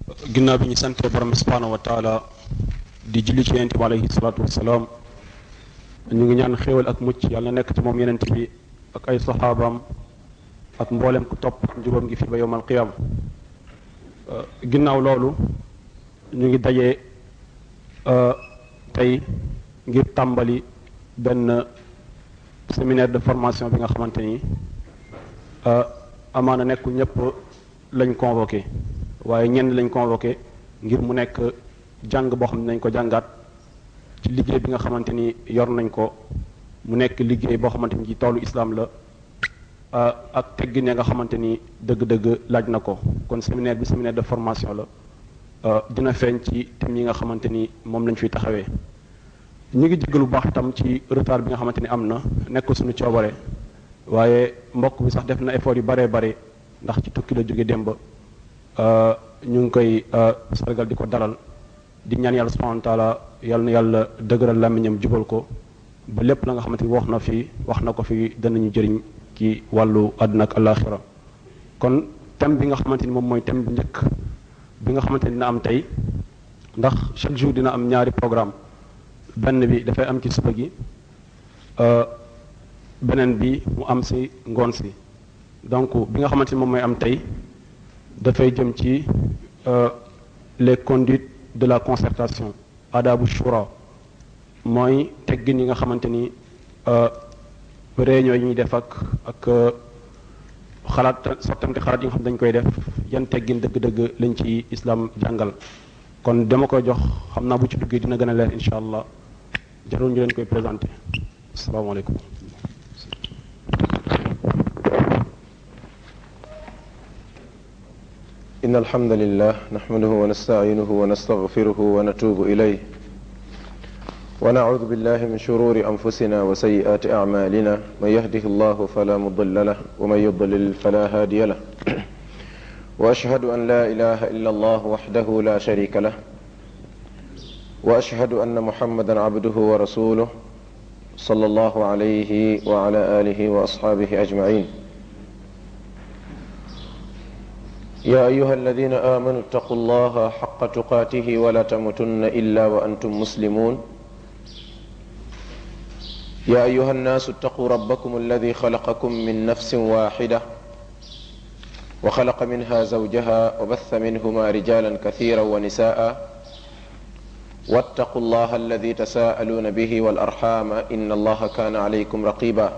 ginnaaw bi ñu sante borom bi subhaanahu wa taala di julli ci yonent bi alayhi salaatu wasalaam ñu ngi ñaan xéewal ak mucc yàlla nekk ci moom yonent bi ak ay saxaabaam ak mboolem ku topp njubam gi fi ba yowmal qiyaama ginnaaw loolu ñu ngi dajee tey ngir tàmbali benn séminaire de formation bi nga xamante ni amaana nekkul ñëpp lañ convoqué waaye ñenn lañ convoqué ngir mu nekk jàng boo xam ne nañ ko jàngaat ci liggéey bi nga xamante ni yor nañ ko mu nekk liggéey boo xamante ni ci toolu islam la ak teggin ya nga xamante ni dëgg-dëgg laaj na ko kon séminaire bi séminaire de formation la dina feeñ ci thèmes yi nga xamante ni moom lañ fiy taxawee ñu ngi jéggalu bu baax itam ci retard bi nga xamante ni am na nekk suñu coobare waaye mbokk bi sax def na effort yu baree bare ndax ci tukki la jóge démb ñu ngi koy sargal di ko dalal di ñaan yàlla subhanahu wa taala yàlla na yàlla dëgëral làmmiñam jubal ko ba lépp la nga xamante ni wax na fi wax na ko fi danañu jëriñ ci wàllu àdduna ak alaxira kon thème bi nga xamante ni moom mooy thème bu njëkk bi nga xamante ni dina am tey ndax chaque jour dina am ñaari programme benn bi dafay am ci suba gi beneen bi mu am si ngoon si donc bi nga xamante ni moom mooy am tey dafay jëm ci les conduites de la concertation adabu shura mooy teggin yi nga xamante ni réunion yi ñuy def ak ak xalaat sottante xalaat yi nga xam dañ koy def yan teggin dëgg-dëgg lañ ci islam jàngal kon dama koy jox xam naa bu ci duggee dina gën a leer incha allah jarul ñu leen koy présenté asalaamaaleykum إن الحمد لله نحمده ونستعينه ونستغفره ونتوب إليه ونعوذ بالله من شرور أنفسنا وسيئات أعمالنا من يهده الله فلا مضل له ومن يضلل فلا هادي له وأشهد أن لا إله إلا الله وحده لا شريك له وأشهد أن محمدا عبده ورسوله صلى الله عليه وعلى آله وأصحابه أجمعين يا أيها الذين آمنوا اتقوا الله حق تقاته ولا تموتن إلا وأنتم مسلمون يا أيها الناس اتقوا ربكم الذي خلقكم من نفس واحدة وخلق منها زوجها وبث منهما رجالا كثيرا ونساء واتقوا الله الذي تساءلون به والأرحام إن الله كان عليكم رقيبا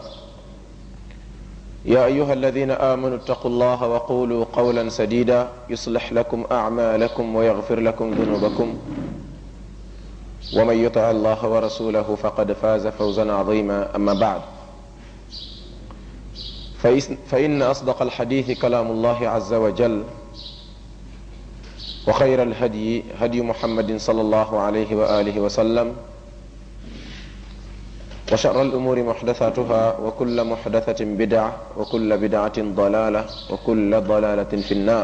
يا أيها الذين آمنوا اتقوا الله وقولوا قولا سديدا يصلح لكم أعمالكم ويغفر لكم ذنوبكم ومن يطع الله ورسوله فقد فاز فوزا عظيما أما بعد فإن أصدق الحديث كلام الله عز وجل وخير الهدي هدي محمد صلى الله عليه وآله وسلم وشر الأمور محدثاتها وكل محدثة بدعة وكل بدعة ضلالة وكل ضلالة في النار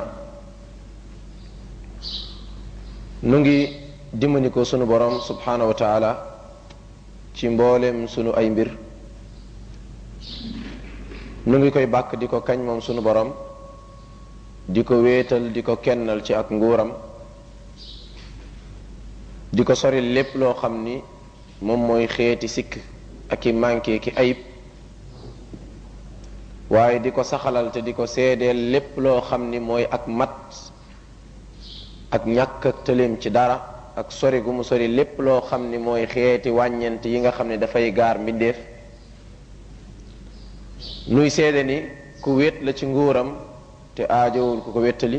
نجي dimbali ko sunu borom subhanahu wa taala ci mboolem sunu ay mbir nu ngi koy bàkk di ko kañ moom sunu borom di ko wéetal di ko kennal ci ak nguuram di ko sori lépp loo xam ni moom mooy xeeti sikk ak i manqué ki ayib waaye di ko saxalal te di ko seedeel lépp loo xam ni mooy ak mat ak ñàkk ak tëleem ci dara ak sori gu mu sori lépp loo xam ni mooy xeeti wàññent yi nga xam ne dafay gaar mbindeef nuy seede ni ku wét la ci nguuram te aajowul ku ko wéttali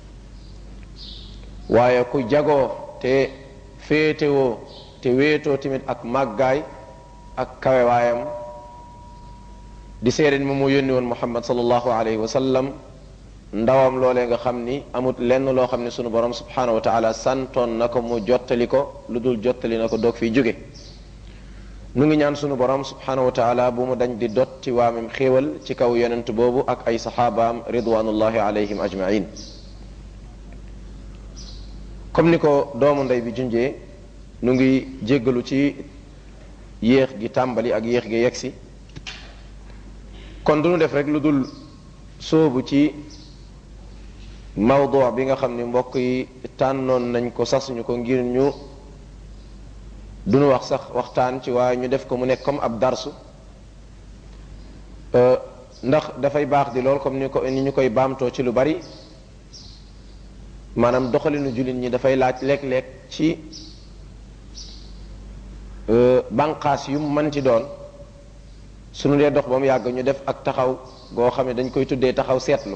waaye ku jagoo te féetewoo te wéetoo tamit ak màggaay ak kawewaayam di seede ni moom moo yónni woon muhammad sallallahu alayhi wa sallam ndawam loolee nga xam ni amut lenn loo xam ne sunu borom subhanahu wa taala santoon na ko mu jottali ko lu dul jottali na ko doog fiy jóge nu ngi ñaan sunu borom subhanahu wa taala bu mu dañ di dotti waamem xéewal ci kaw yonent boobu ak ay saxaabaam ridwanullahi alayhim ajmain comme ni ko doomu ndey bi junjee nu ngi jéggalu ci yéex gi tàmbali ak yéex gi yegsi kon du nu def rek lu dul sóobu ci mawdu bi nga xam ni mbokk yi tànnoon nañ ko sasuñu ko ngir ñu duñu wax sax waxtaan ci waaye ñu def ko mu nekk comme ab darsu ndax dafay baax di lool comme ni ko ni ñu koy baamtoo ci lu bari maanaam doxalinu jullit ñi dafay laaj léeg-léeg ci banqaas yu mën ci doon suñu dee dox ba mu yàgg ñu def ak taxaw goo xam ne dañ koy tuddee taxaw seetlu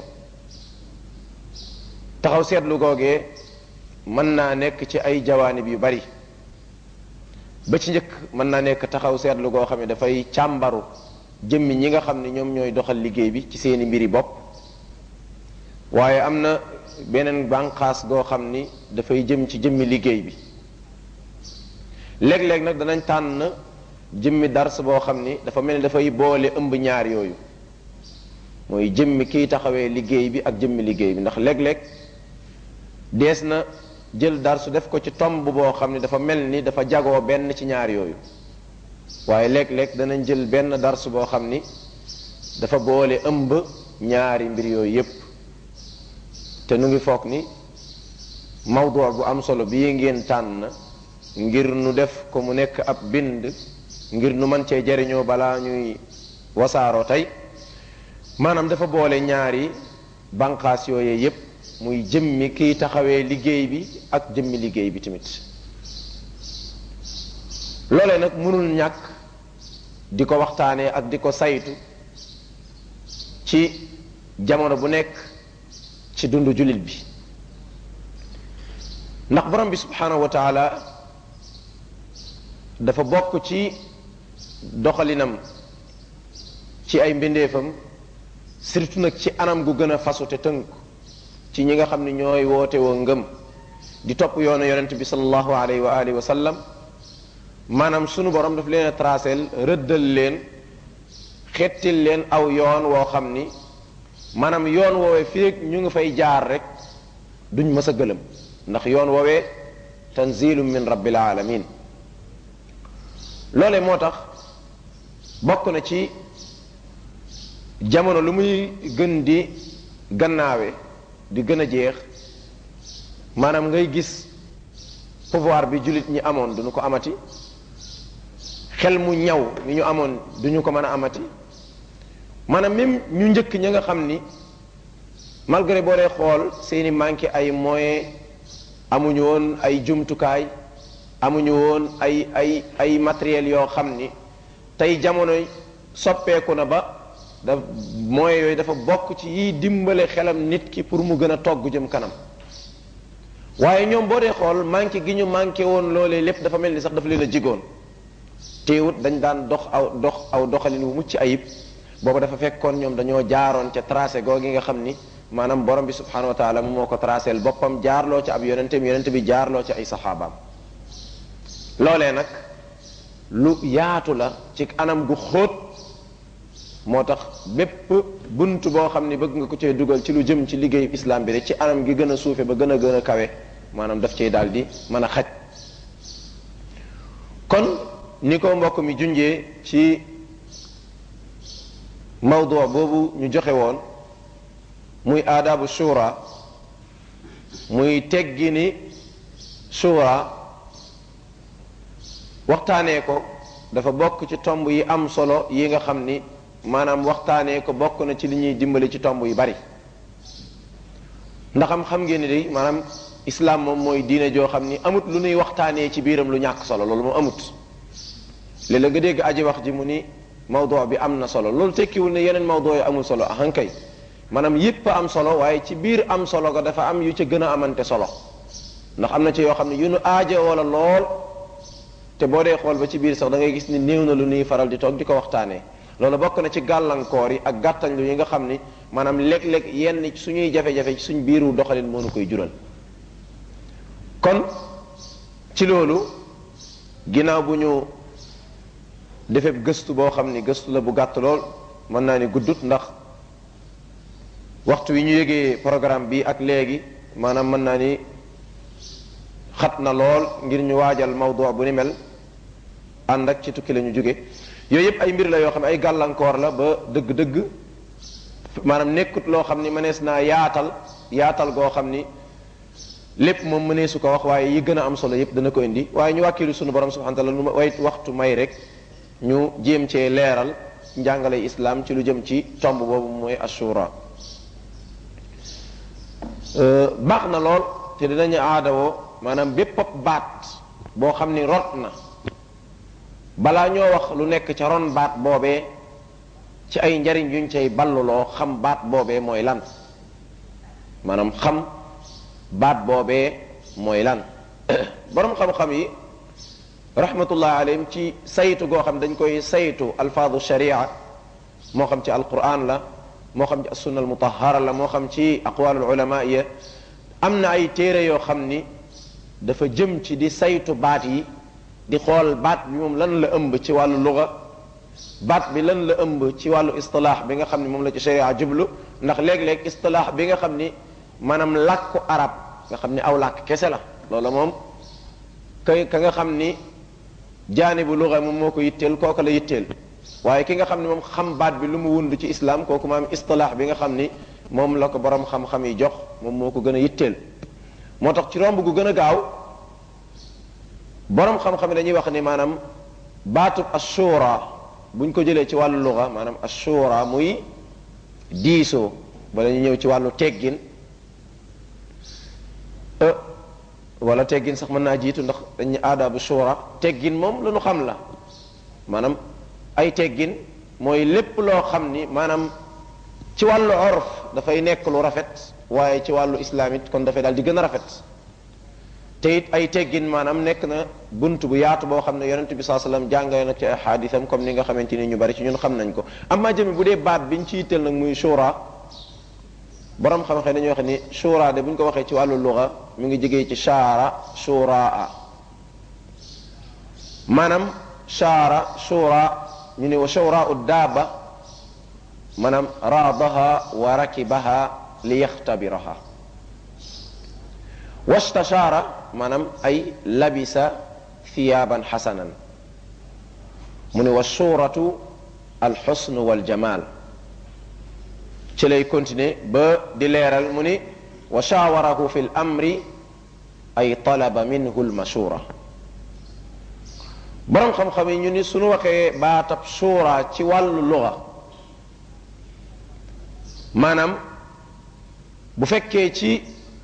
taxaw seetlu googee mën naa nekk ci ay jawaanib yu bari ba ci njëkk mën naa nekk taxaw seetlu goo xam ne dafay càmbaru jëmmi ñi nga xam ne ñoom ñooy doxal liggéey bi ci seeni mbiri bopp waaye am na beneen bànqaas goo xam ni dafay jëm ci jëmmi liggéey bi léeg-léeg nag danañ tànn jëmmi dars boo xam ni dafa mel ni dafay boole ëmb ñaar yooyu mooy jëmmi kiy taxawee liggéey bi ak jëmmi liggéey bi ndax léeg-léeg dees na jël darsu def ko ci tomb boo xam ni dafa mel ni dafa jagoo benn ci ñaar yooyu waaye léeg-léeg danañ jël benn darsu boo xam ni dafa boole ëmb ñaari mbir yooyu yépp te nu ngi foog ni mawdu bu am solo bii ngeen tànn ngir nu def ko mu nekk ab bind ngir nu mën cee jariñoo balaa ñuy wasaaroo tey maanaam dafa boole ñaari banqaas yooyee yépp muy jëmmi kiy taxawee liggéey bi ak jëmmi liggéey bi tamit loolee nag mënul ñàkk di ko waxtaanee ak di ko saytu ci jamono bu nekk ci dundu jullit bi ndax borom bi subhanahu wa taala dafa bokk ci doxalinam ci ay mbindeefam surtout nag ci anam gu gën a fasu te tënk ci ñi nga xam ne ñooy woote woo ngëm di topp yoonu yonent bi salallahu alayhi wa alihi wa sallam maanaam sunu borom daf leen a tracel rëddal leen xettil leen aw yoon woo xam ni maanaam yoon woowee fii ñu ngi fay jaar rek duñ mës a gëlëm ndax yoon woowee tanzilu min rabbil alamin loole moo tax bokk na ci jamono lu muy gën di gannaawe di gën a jeex maanaam ngay gis pouvoir bi jullit ñi amoon duñu ko amati xel mu ñaw mi ñu amoon duñu ko mën a amati maanaam même ñu njëkk ña nga xam ni malgré boo dee xool seeni manqué ay moyens amuñu woon ay jumtukaay amuñu woon ay ay ay matériel yoo xam ni tey jamono soppeeku na ba da moyens yooyu dafa bokk ci yiy dimbale xelam nit ki pour mu gën a togg jëm kanam waaye ñoom boo dee xool manqué gi ñu manqué woon loolee lépp dafa mel ni sax dafa leen a jigoon teewut dañ daan dox aw dox aw doxalin wu mucc ayib boobu dafa fekkoon ñoom dañoo jaaroon ca tracé googi nga xam ni maanaam borom bi subhanahu wa taala mu moo ko tracéel boppam jaarloo ci ab yonenteem yonente bi jaarloo ci ay saxaabaam loolee nag lu yaatu la ci anam gu xóot moo tax bépp bunt boo xam ni bëgg nga ko cee dugal ci lu jëm ci liggéeyu islam bi rek ci anam gi gën a suufe ba gën a gën a kawe maanaam daf cey daal di mën a xaj kon ni ko mbokk mi junjee ci mawdu boobu ñu joxe woon muy aadaabu shura muy teggi ni shura waxtaanee ko dafa bokk ci tomb yi am solo yi nga xam ni maanaam waxtaanee ko bokk na ci li ñuy dimbali ci tomb yu bari ndax am xam ngeen ni day maanaam islam moom mooy diine joo xam ni amut lu nuy waxtaanee ci biiram lu ñàkk solo loolu moom amut léeg-léeg nga dégg aji wax ji mu ni mawdu bi am na solo loolu tekkiwul ne yeneen mawdu yi amul solo ahankay maanaam yépp am solo waaye ci biir am solo ga dafa am yu ca gën a amante solo ndax am na ci yoo xam ne yu nu aajo wala lool te boo dee xool ba ci biir sax da ngay gis ni néew na lu nuy faral di toog di ko waxtaanee loolu bokk na ci gàllankoor yi ak gàttañlu yi nga xam ni maanaam léeg-léeg yenn suñuy jafe-jafe ci suñ biiru doxalin moo nu koy jural kon ci loolu ginnaaw bu ñu defee gëstu boo xam ni gëstu la bu gàtt lool mën naa ni guddut ndax waxtu wi ñu yëgee programme bi ak léegi maanaam mën naa ni xat na lool ngir ñu waajal mawdu bu ni mel ànd ak ci tukki la ñu jóge yooyu yëpp ay mbir la yoo xam ne ay gàllankoor la ba dëgg-dëgg maanaam nekkut loo xam ni mënees naa yaatal yaatal goo xam ni lépp moom mënee su ko wax waaye yi gën a am solo yépp dana ko indi waaye ñu wàkkilu sunu borom subhanahu wa taala lu way waxtu may rek ñu jéem cee leeral njàngale islam ci lu jëm ci tomb boobu mooy ashura baax na lool te dinañu aadawoo maanaam bépp baat boo xam ni rot na balaa ñoo wax lu nekk ca ron baat boobee ci ay njariñ yuñ cay balluloo xam baat boobee mooy lan maanaam xam baat boobee mooy lan borom xam-xam yi rahmatullah alayhim ci saytu goo xam dañ koy saytu alfaadu sharia moo xam ci alquran la moo xam ci assunna almutahara la moo xam ci aqwalul ulama ya am na ay téere yoo xam ni dafa jëm ci di saytu baat yi di xool baat bi moom lan la ëmb ci wàllu luga baat bi lan la ëmb ci wàllu istilaax bi nga xam ni moom la ci sharia jublu ndax léeg-léeg istilaax bi nga xam ni maanaam làkku arab nga xam ni aw làkk kese la loola moom kay ka nga xam ni jaani bu luga moom moo ko yitteel kooka la yitteel waaye ki nga xam ni moom xam baat bi lu mu wund ci islam kooku maam istilaax bi nga xam ni moom la ko borom xam-xam yi jox moom moo ko gën a yitteel moo tax ci romb gu gën a gaaw borom xam-xam yi dañuy wax ni maanaam baatub ashura buñ ko jëlee ci wàllu luga maanaam ashura muy diisoo bala ñu ñëw ci wàllu teggin wala teggin sax mën naa jiitu ndax dañu aadaabu shura teggin moom lu nu xam la maanaam ay teggin mooy lépp loo xam ni maanaam ci wàllu orf dafay nekk lu rafet waaye ci wàllu islam it kon dafay daal di gën a rafet te it ay teggin maanaam nekk na bunt bu yaatu boo xam ne yonent bi saa sallam jàngale nag ci ay xaadisam comme ni nga xamante ni ñu bari ci ñun xam nañ ko amma jëmi bu dee baat biñ ci yitteel nag muy shura borom xam-xam dañuy wax ni shura de bu ñu ko waxee ci wàllu luga mi ngi jógee ci shaara shuraa maanaam shaara shura ñu ne wa shura u daaba maanaam raadaha wa rakibaha li yaxtabiraha wastashaara maanaam ay labisa thiyaaban xasanan mu ne wa suuratu alxusnu waljamal ci lay continuer ba di leeral mu ni wa shaawarahu fi l amri ay talaba minhu lmashura boroom xam-xam yi ñu ni suñu waxee baatab suura ci wàllu luga maanaam bu fekkee ci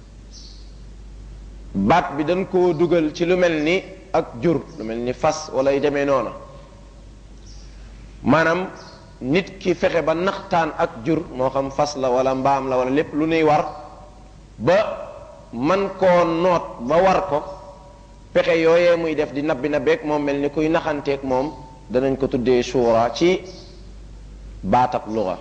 baat bi dañ koo dugal ci lu mel ni ak jur lu mel ni fas wala yu demee noona maanaam nit ki fexe ba naxtaan ak jur moo xam fas la wala mbaam la wala lépp lu nuy war ba man koo noot ba war ko pexe yooyee muy def di nabbi na beeg moom mel ni kuy naxanteeg moom danañ ko tuddee suura ci baatab luga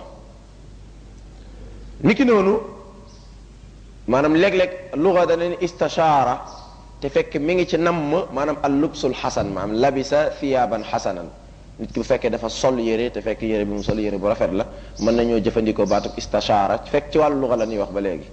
niki noonu maanaam léeg-léeg luga danañ istashaara te fekk mi ngi ci namm maanaam al lubsul xasan maanaam labisa thiyaaban xasanan nit ki bu fekkee dafa sol yére te fekk yére bi mu sol yére bu rafet la mën nañoo jëfandikoo baatub istashaara fekk ci wàllu luga la ñuy wax ba léegi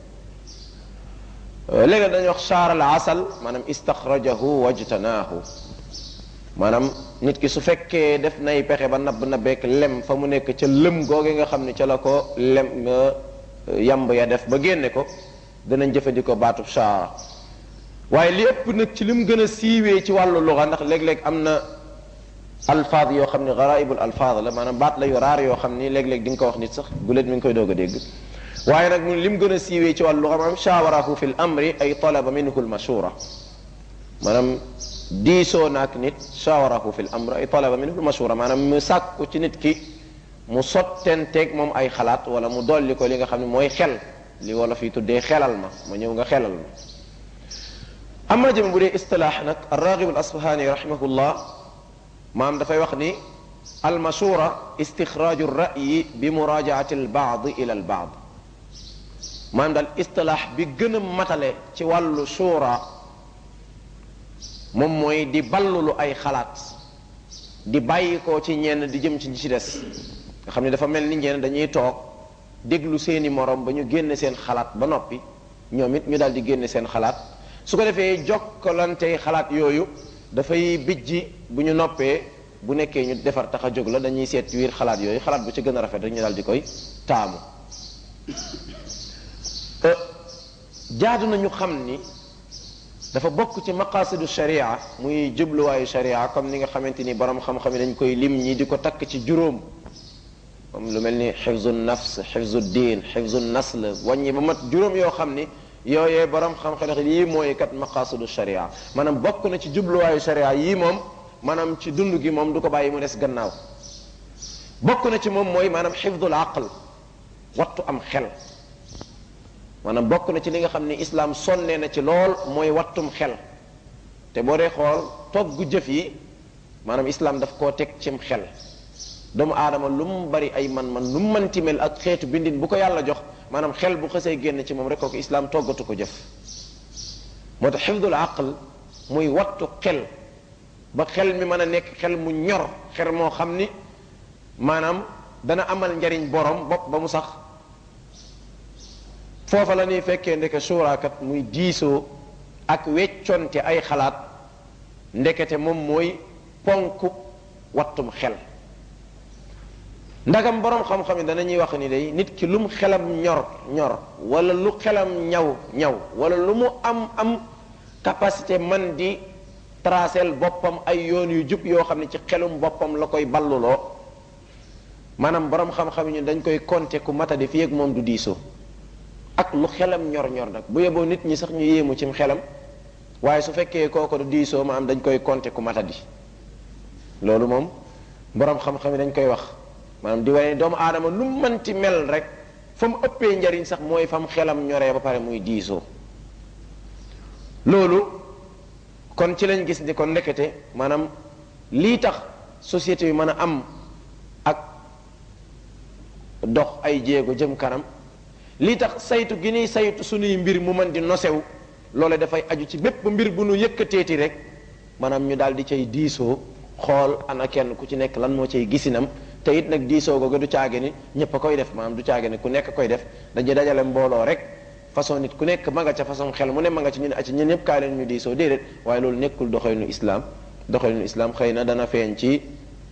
léegi dañuy wax shaara al asal maanaam istaxrajahu wajtanaahu maanaam nit ki su fekkee def nay pexe ba nabb na beek lem fa mu nekk ca lëm googe nga xam ne ca la ko lem yamb ya def ba génne ko danañ jëfandikoo baatub shaara waaye li ëpp nag ci li mu gën a siiwee ci wàllu luga ndax léeg-léeg am na alfaad yoo xam ne garaibul alfaad la maanaam baat la yu raar yoo xam ni léeg-léeg di nga ko wax nit sax gulet mi ngi koy doog a dégg waaye nag mu lim gën a siiwee ci wàllu xam-xam shaawarahu fi l amri ay talaba minhu l mashura maanaam diisoo naak nit shaawarahu fi l amri ay talaba minhu l mashura maanaam mu sàkku ci nit ki mu sottenteeg moom ay xalaat wala mu dolli ko li nga xam ne mooy xel li wala fi tuddee xelal ma ma ñëw nga xelal ma amma jëm bu dee istilaax nag arragib al asfahani rahimahullah maam dafay wax ni almashura istixraaju ra'yi bi muraajaati albaad ila albaad maanaam daal istilaax bi gën a matale ci wàllu shura moom mooy di ballulu ay xalaat di bàyyi ko ci ñenn di jëm ci ñi ci des nga xam ne dafa mel ni ñenn dañuy toog déglu seeni morom ba ñu génne seen xalaat ba noppi ñoom it ñu daal di génne seen xalaat su ko defee jokkalante xalaat yooyu dafay bijji bu ñu noppee bu nekkee ñu defar tax a jóg la dañuy seet wiir xalaat yooyu xalaat bu ci gën a rafet rek ñu daal di koy taamu jaadu nañu xam ni dafa bokk ci maqasidu sharia muy jubluwaayu sharia comme ni nga xamante ni borom xam-xam yi dañ koy lim ñi di ko takk ci juróom comme lu mel ni xifzu nafs xifzu diin xifzu nasl wàññi ba mat juróom yoo xam ni yooyee borom xam-xam yii mooy kat maqasidu sharia maanaam bokk na ci jubluwaayu sharia yii moom maanaam ci dund gi moom du ko bàyyi mu des gannaaw bokk na ci moom mooy maanaam xifdul aql wattu am xel maanaam bokk na ci li nga xam ni islaam sonnee na ci lool mooy wattum xel te boo dee xool togg jëf yi maanaam islaam daf koo teg cim xel doomu aadama lu mu bari ay man-man lu mu mënti mel ak xeetu bindin bu ko yàlla jox maanaam xel bu xësee génn ci moom rek kooku islaam toggatu ko jëf moo tax xifdul aql muy wattu xel ba xel mi mën a nekk xel mu ñor xel moo xam ni maanaam dana amal njariñ borom bopp ba mu sax foofa la ñuy fekkee ndeke suuraakat muy diisoo ak wecconte ay xalaat ndekete moom mooy ponk wattum xel ndagam borom xam-xam yi danañuy wax ni day nit ki lu mu xelam ñor ñor wala lu xelam ñaw ñaw wala lu mu am am capacité man di tracel boppam ay yoon yu jub yoo xam ne ci xelum boppam la koy balluloo maanaam borom xam-xam yi ñu dañ koy compter ku matadi fii ak moom du diisoo ak lu xelam ñor-ñor nag bu yeboo nit ñi sax ñu yéemu cim xelam waaye su fekkee kooko du diisoo ma am dañ koy compter ku matadi loolu moom borom xam-xam yi dañ koy wax maanaam di wane doomu aadama lu mu mënti mel rek fa mu ëppee njariñ sax mooy fa mu xelam ñoree ba pare muy diisoo loolu kon ci lañ gis ni kon ndekete maanaam lii tax société bi mën a am ak dox ay jéego jëm kanam lii tax saytu gi ñuy saytu suñuy mbir mu mën di nosew loole dafay aju ci bépp mbir bu nu yëkkateeti rek maanaam ñu daal di cay diisoo xool ana kenn ku ci nekk lan moo cay gisinam te it nag diisoo googu du caage ni ñëpp a koy def maanaam du caage ni ku nekk koy def dañuy dajale mbooloo rek façon nit ku nekk ma nga ca façon xel mu ne ma nga ci ñu ne acci ñun ñëpp kaay leen ñu diisoo déedéet waaye loolu nekkul doxalinu islam doxalinu islam xëy na dana feeñ ci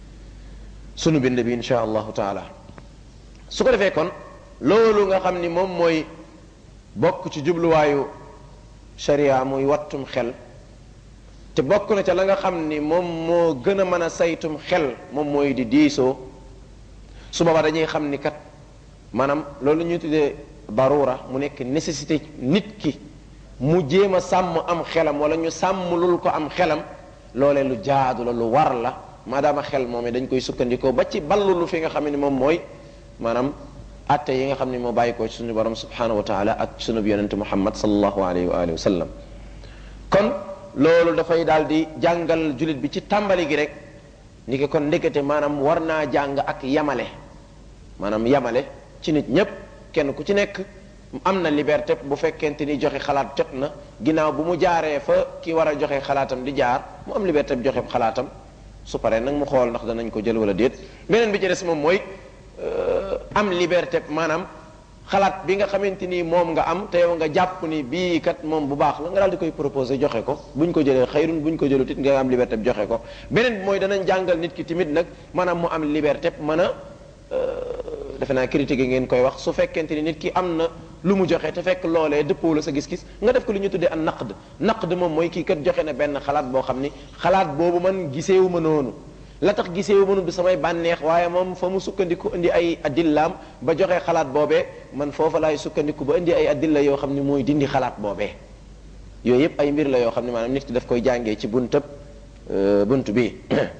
sunu bind bi insha allahu taala su ko defee kon loolu nga xam ni moom mooy bokk ci jubluwaayu sharia muy wattum xel te bokk na ca la nga xam ni moom moo gën a mën a saytum xel moom mooy di diisoo su boobaa dañuy xam ni kat maanaam loolu ñuy tuddee darura mu nekk nécessité nit ki mu jéem a sàmm am xelam wala ñu sàmm lul ko am xelam loolee lu jaadu la lu war la maadaama xel moom dañ koy sukkandikoo ba ci ballulu fi nga xam ne moom mooy maanaam atte yi nga xam ne moo bàyyi ko ci suñu borom subhanahu wa taala ak sunu yonente muhammad sallallahu alayhi wa alihi wa sallam kon loolu dafay daal di jàngal julit bi ci tàmbali gi rek ni ki kon ndekete maanaam war naa jàng ak yamale maanaam yamale ci nit ñépp kenn ku ci nekk am na liberté bu fekkente ni joxe xalaat jot na ginnaaw bu mu jaaree fa ki war a joxe xalaatam di jaar mu am liberté bu joxe xalaatam su paree nag mu xool ndax danañ ko jël wala déet beneen bi ci des moom mooy am liberté maanaam xalaat bi nga xamante ni moom nga am te yow nga jàpp ni bii kat moom bu baax la nga daal di koy proposé joxe ko buñ ko jëlee xayrun buñ ko jëlut it nga am liberté bi joxe ko beneen bi mooy danañ jàngal nit ki tamit nag maanaam mu am liberté mën a defe naa critique ngeen koy wax su fekkente ni nit ki am na lu mu joxe te fekk loolee dëppoo la sa gis-gis nga def ko li ñu tuddee an naqd naqd moom mooy kii kat joxe na benn xalaat boo xam ni xalaat boobu man giseewu ma noonu la tax giseewu ma noonu du samay bànneex waaye moom fa mu sukkandiku indi ay adillaam ba joxe xalaat boobee man foofa laay sukkandiku ba indi ay adilla yoo xam ni mooy dindi xalaat boobee yooyu yëpp ay mbir la yoo xam ne maanaam nit ki daf koy jàngee ci buntab bunt bi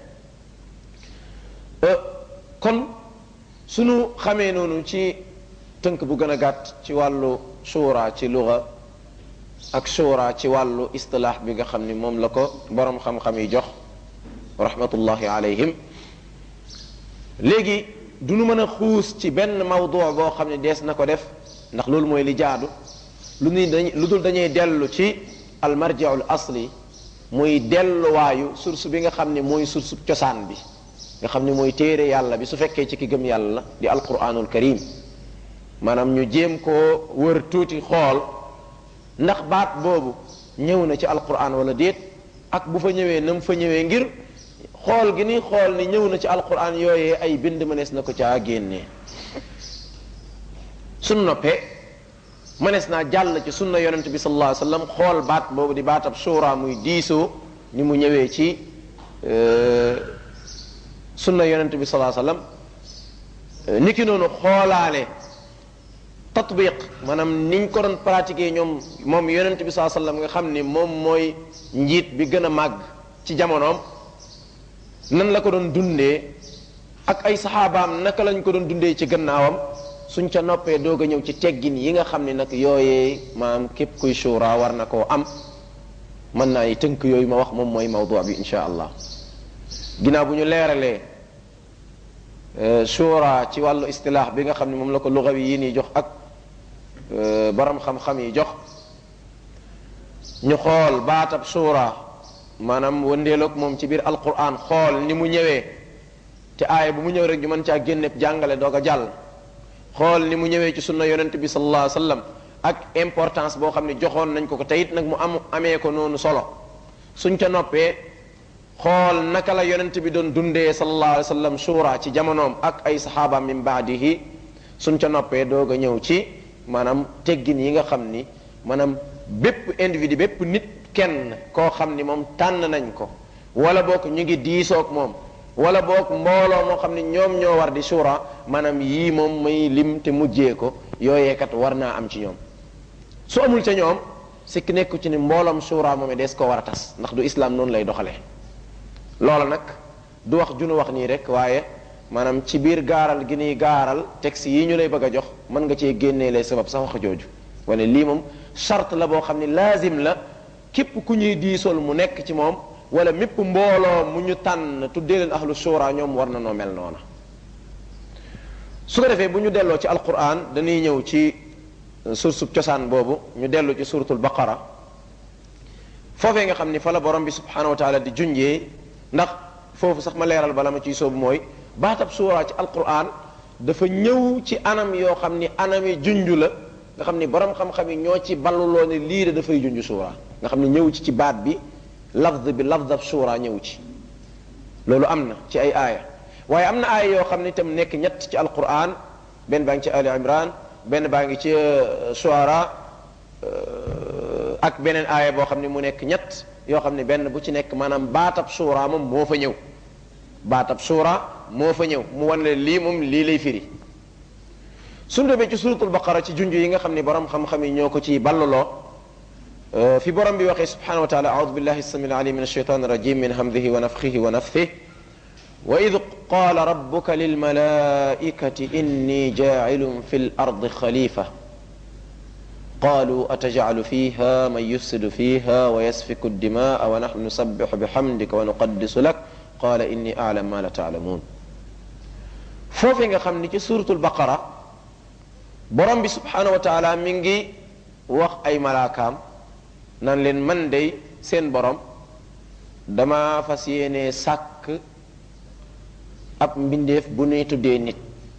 kon sunu xamee noonu ci tënk bu gën a gàtt ci wàllu shura ci luga ak shura ci wàllu istilaax bi nga xam ni moom la ko borom xam-xam yi jox rahmatullahi alayhim léegi du nu mën a xuus ci benn mawdu boo xam ne dees na ko def ndax loolu mooy li jaadu lu ni dañ lu dul dañuy dellu ci almarjiul asli muy delluwaayu source bi nga xam ne mooy source cosaan bi nga xam ne mooy téere yàlla bi su fekkee ci ki gëm yàlla la di alquranul karim maanaam ñu jéem koo wër tuuti xool ndax baat boobu ñëw na ci alquran wala déet ak bu fa ñëwee na mu fa ñëwee ngir xool gi ni xool ni ñëw na ci alquran yooyee ay bind mënees na ko caa génnee suñ noppee mënees naa jàll ci sunna yonent bi sallallahu alayhi wasallam xool baat boobu di baatab suura muy diisoo ni mu ñëwee ci sunna yonent bi sallallahu alayhi wasallam niki noonu xoolaale tatbiq maanaam niñ ko doon pratiquer ñoom moom yonent bi sallallahu alayhi wasallam nga xam ni moom mooy njiit bi gën a màgg ci jamonoom nan la ko doon dundee ak ay saxaabaam naka lañ ko doon dundee ci gannaawam suñ ca noppee doog a ñëw ci teggin yi nga xam ne nag yooyee maam képp kuy shura war na koo am mën naa yi tënk yooyu ma wax moom mooy mawdu bi insha allah ginnaaw bu ñu leeralee shura ci wàllu istilaax bi nga xam ne moom la ko lugawi yi nii jox ak borom xam-xam yi jox ñu xool baatab shura maanaam wëndeeloog moom ci biir alquran xool ni mu ñëwee te aaya bu mu ñëw rek ñu mën caa génne jàngale doog a jàll xool ni mu ñëwee ci sunna yonent bi sallallahu alayhi wasallam ak importance boo xam ne joxoon nañ ko ko teyit nag mu am amee ko noonu solo suñ ca noppee xool naka la yonent bi doon dundee sallallahu alayhi wasallam shura ci jamonoom ak ay saxaaba min baadihi suñ ca noppee doog a ñëw ci maanaam teggin yi nga xam ni maanaam bépp individu bépp nit kenn koo xam ni moom tànn nañ ko wala boog ñu ngi diisoog moom wala boog mbooloo moo xam ne ñoom ñoo war di shura maanaam yii moom may lim te mujjee ko yooyee kat war naa am ci ñoom su amul ca ñoom sikk nekku ci ni mbooloom shura moom des ko war a tas ndax du islam noonu lay doxalee loola nag du wax junu wax nii rek waaye maanaam ci biir gaaral gi nii gaaral texte yi ñu lay bëgg a jox mën nga cee génnee lay sabab sax wax jooju wane lii moom charte la boo xam ne laazim la képp ku ñuy diisool mu nekk ci moom wala mépp mbooloo mu ñu tànn tuddee leen ahlu shura ñoom war na noo mel noona su ko defee bu ñu delloo ci alquran dañuy ñëw ci sursub cosaan boobu ñu dellu ci suratul baqara foofee nga xam ni fa la borom bi subhanahu wa taala di junjee ndax foofu sax ma leeral bala ma ciy soobu mooy baatab suura ci alquran dafa ñëw ci anam yoo xam ni anam yi junju la nga xam ni borom xam-xam yi ñoo ci balluloo ne lii de dafay junj suura nga xam ni ñëw ci ci baat bi lafz bi lafzab suura ñëw ci loolu am na ci ay aaya waaye am na aaya yoo xam ne itam nekk ñett ci alquran benn baa ngi ci ali imran benn baa ngi ci shuara ak beneen aaya boo xam ne mu nekk ñett yoo xam ne benn bu ci nekk maanaam baatab suura moom moo fa ñëw baatab suura moo fa ñëw mu wan leen lii moom lii lay firi suñu demee ci suratul baqara ci junj yi nga xam ne borom xam-xam yi ñoo ko ci balluloo fi borom bi waxee subhanahu wa taala audu billahi samil alim min alsheitan irajim min hamdihi wa nafxihi wa naftih wa id qala rabbuka lilmalaikati inni jacilun fi l ardi xalifa qalu atajcalu fiha man yufsidu fiha wa yasfiku ddimaa wa naxnu nusabixu bixamdika wa nuqaddisu lak qala inni aclam ma la taalamuun foofee nga xam ni ci suratul baqara borom bi subhanahu wa taala mi ngi wax ay malaakaam nan leen man dey seen borom dama fas yéene sàkk ab mbindeef bu ñuy tuddee nit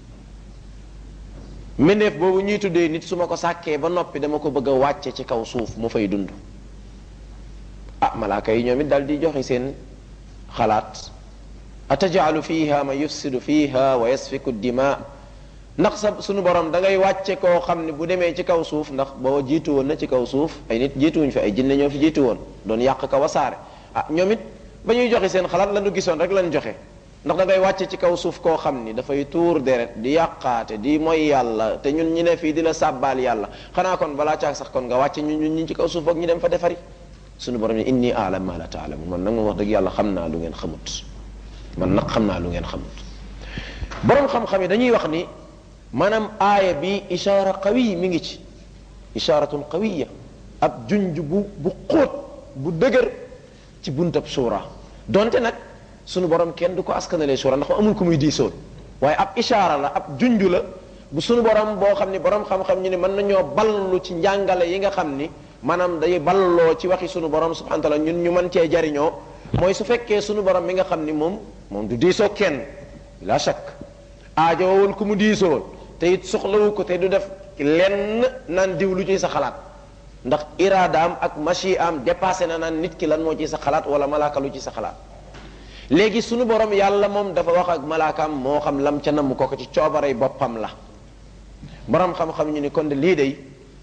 mbindeef boobu ñuy tuddee nit su ma ko sàkkee ba noppi dama ko bëgg a wàcce ci kaw suuf mu fay dund ah malaaka yi ñoom it daal di joxe seen xalaat atajalu fiha man yufsidu fiha wa yasfiku dima ndax sa sunu borom da ngay wàcce koo xam ne bu demee ci kaw suuf ndax boo jiitu woon na ci kaw suuf ay nit jiituwuñ fi ay jinne ñoo fi jiitu woon doon yàq ka wasaare ah ñoom it ba ñuy joxe seen xalaat la ñu gisoon rek lañ joxe ndax da ngay wàcce ci kaw suuf koo xam ni dafay tuur deret di yàqaate di mooy yàlla te ñun ñi ne fii di la sàbbaal yàlla xanaa kon balaa caag sax kon nga wàcce ñun ñun ñi ci kaw suuf ak ñu dem fa defari sunu borom ne inni aalam ma la taalamun man nag moom wax dëgg yàlla xam naa lu ngeen xamut man nag xam naa lu ngeen xamut borom xam-xam yi dañuy wax ni maanaam aaya bi ishaara qawiy mi ngi ci ishaaratun qawiya ab junj bu bu xóot bu dëgër ci buntab suura donte nag sunu borom kenn du ko askanalee suura ndax amul ku muy diisoon waaye ab ishaara la ab junj la bu sunu borom boo xam ni borom xam-xam ñu ne mën nañoo ballu ci njàngale yi nga xam ni maanaam day balloo ci waxi sunu borom subhanahu wa taala ñun ñu mën cee jariñoo mooy su fekkee sunu borom mi nga xam ni moom moom du diisoo kenn la shakk aajowul ku mu diisool te it soxlawu ko te du def lenn naan diw lu ciy sa xalaat ndax iraadaam ak machi am dépassé na naan nit ki lan moo ci sa xalaat wala malaaka lu ci sa xalaat léegi sunu borom yàlla moom dafa wax ak malaakaam moo xam lam ca namm ko ko ci coobarey boppam la borom xam-xam ñu ni kon de lii day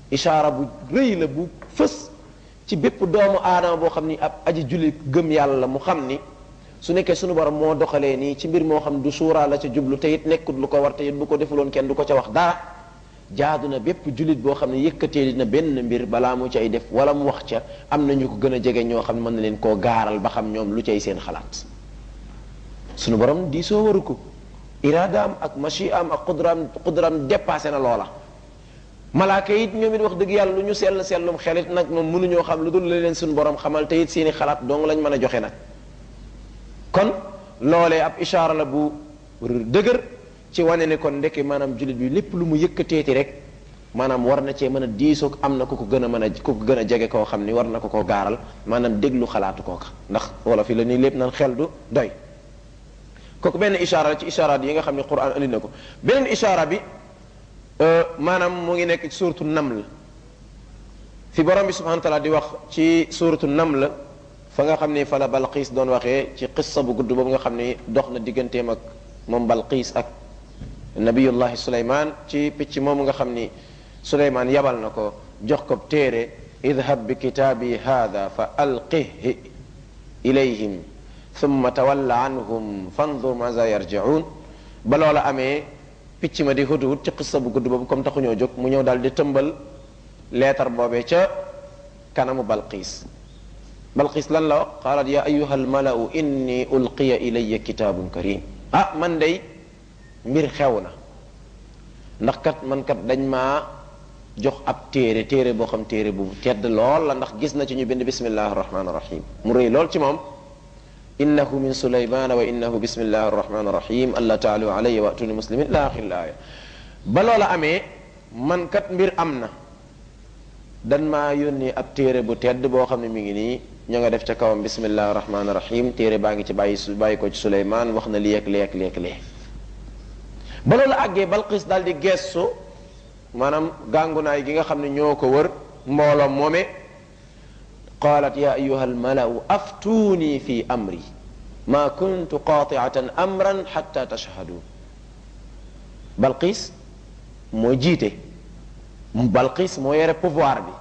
ishaara bu rëy la bu fës ci bépp doomu aadama boo xam ni ab aji julli gëm yàlla mu xam ni su nekkee sunu borom moo doxalee nii ci mbir moo xam du suuraa la ca jublu te it nekkut lu ko war te it bu ko defuloon kenn du ko ca wax dara jaadu na bépp jullit boo xam ne yëkkatee dina benn mbir balaa mu cay def wala mu wax ca am na ñu ko gën a jege ñoo xam ne mën na leen koo gaaral ba xam ñoom lu cay seen xalaat sunu borom di soo waru ko iraadaam ak machiaam ak qudraam qudraam dépassé na loola malaaka it ñoom it wax dëgg yàlla lu ñu sell sellum xelit nag moom mënuñoo xam lu dul la leen suñu borom xamal te it seeni xalaat dong lañ mën a joxe nag kon loolee ab ishaara la bu dëgër ci wane ne kon ndeke maanaam jullit bi lépp lu mu yëkkateeti rek maanaam war na cee mën a diisoog am na ku ko gën a mën a ku ko gën a jege koo xam ni war na ko koo gaaral maanaam déglu xalaatu kooka ndax wala fi la nii lépp nan xel du doy kooku benn ishaara la ci ishaaraat yi nga xam ne quran andi na ko beneen ishaara bi maanaam mu ngi nekk ci suuratu naml fi borom bi subhanahu wa taala di wax ci suuratu naml fa nga xam ne fa la balqiis doon waxee ci qissa bu gudd boobu nga xam ne dox na digganteem ak moom balqiis ak nabiyullahi suleyman ci picc moomu nga xam ni suleyman yabal na ko jox ko téere idhab bi kitaabi hada fa alqih ilayhim thumma tawalla anhum fandur maza yarjiun ba loola amee picc ma di hudhud ci qissa bu gudd boobu comme taxuñoo jóg mu ñëw daal di tëmbal leetar boobee ca kanamu balqiis balqiis lan la wax qaalat ya ayuha almalau inni ulqiya ilaya kitaabun karim ah man day mbir xew na ndax kat man kat dañ maa jox ab téere téere boo xam téere bu tedd lool la ndax gis na ci ñu bind bismillahi arrahmani irrahim mu rëy lool ci moom innahu min sulaymana wa innahu bismillahi arrahmani irrahim alla taalu alayya wa atuni muslimin la axir laaya ba loola amee man kat mbir am na dan maa yónni ab téere bu tedd boo xam ne mi ngi nii ñoo nga def ca kawam bismillahi rahmaani rahim téere baa ngi ci bàyyi su bàyyi ko ci suleymaan wax na lii ak lii ak lii ak lii ba loolu àggee balqis daal di geestu maanaam gàngunaay gi nga xam ne ñoo ko wër mbooloom moome qaalat ya ayuha almalau aftuuni fi amri ma kuntu qaatiatan amran xatta tashhadun balqis moo jiite balqis moo yore pouvoir bi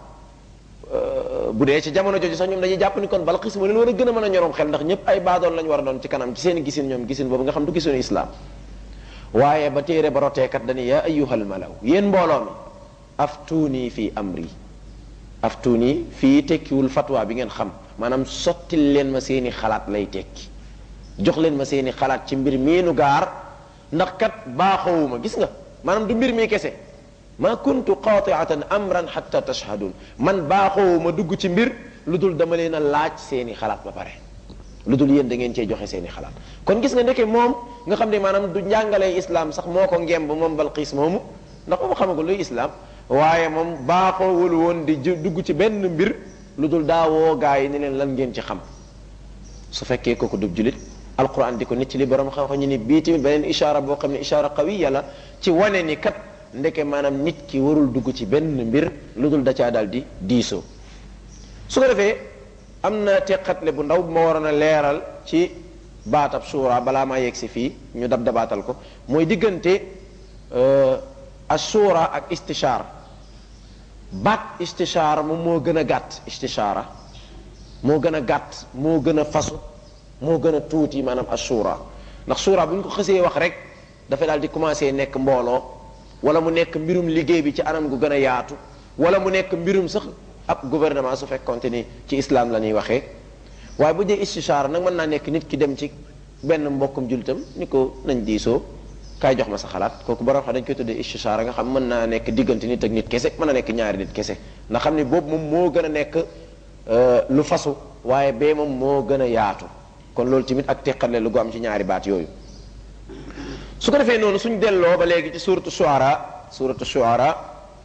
bu dee ci jamono jooju sax ñoom dañuy jàpp ni kon balqis moo leen war a gën a mën a ñoroom xel ndax ñëpp ay baadoon lañ war a doon ci kanam ci seen gisin ñoom gisin boobu nga xam du gisunu islam waaye ba téere ba roteekat dañu yaa ayyuhal malaw yéen mbooloo mi aftuuni fii amri aftuuni fii tekkiwul fatwa bi ngeen xam maanaam sottil leen ma seeni xalaat lay tekki jox leen ma seeni xalaat ci mbir miinu gaar ndax kat baaxowuma gis nga maanaam du mbir mi kese ma kuntu qaatiatan amran xatta tashhadun man baaxoo ma dugg ci mbir lu dul dama leen a laaj seeni xalaat ba pare lu dul yéen da ngeen cee joxe seeni xalaat kon gis nga ndeke moom nga xam ne maanaam du njàngalee islam sax moo ko ngemb moom balqiis moomu ndax moom xamagul luy islam waaye moom baaxoowul woon di dugg ci benn mbir lu dul daawoo gaa yi ni leen lan ngeen ci xam su fekkee kooku dub julit alquran di ko nit ci li borom xam-xam ñu ni bii tamit beneen ishaara boo xam ne ishaara qawiya la ci wane ni kat ndeke maanaam nit ki warul dugg ci benn mbir lu dul da caa daal di diisoo su ko defee am na teqatle bu ndaw bu ma waroon a leeral ci baatab suura balaa maa yegg si fii ñu dab dabaatal ko mooy diggante assuura ak istishaar baat istishaara moom moo gën a gàtt istishaara moo gën a gàtt moo gën a fasu moo gën a tuuti maanaam assuura ndax suura bu ñu ko xësee wax rek dafay daal di commencé nekk mbooloo wala mu nekk mbirum liggéey bi ci anam gu gën a yaatu wala mu nekk mbirum sax ab gouvernement su fekkonte ni ci islam la ñuy waxee waaye bu dee istishaara nag mën naa nekk nit ki dem ci benn mbokkum jullitam ni ko nañ diisoo kaay jox ma sa xalaat kooku borom xam dañ koy tuddee istishaara nga xam mën naa nekk diggante nit ak nit kese mën na nekk ñaari nit kese ndax xam ne boobu moom moo gën a nekk lu fasu waaye bee moom moo gën a yaatu kon loolu tamit ak teqale lu gu am ci ñaari baat yooyu su ko defee noonu suñ delloo ba léegi ci suratu shuara suratu shuara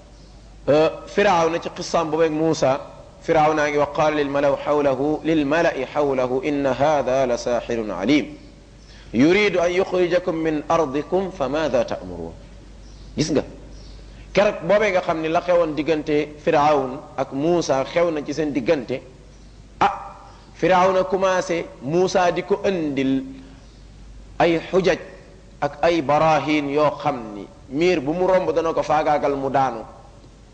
firaaw na ci qisaam boobu ak Muusa firaaw naa ngi wax qaala lil malaw xawlahu lil malai xawlahu inna hada la saaxirun alim yuridu an yuxrijakum min ardikum fa maada taamuruun gis nga keroog boobee nga xam ni la xewoon diggante firawn ak Muusa xew na ci seen diggante ah firaaw na commencé Muusa di ko andil ay xujaj ak ay barahin yoo xam ni miir bu mu romb dana ko faagaagal mu daanu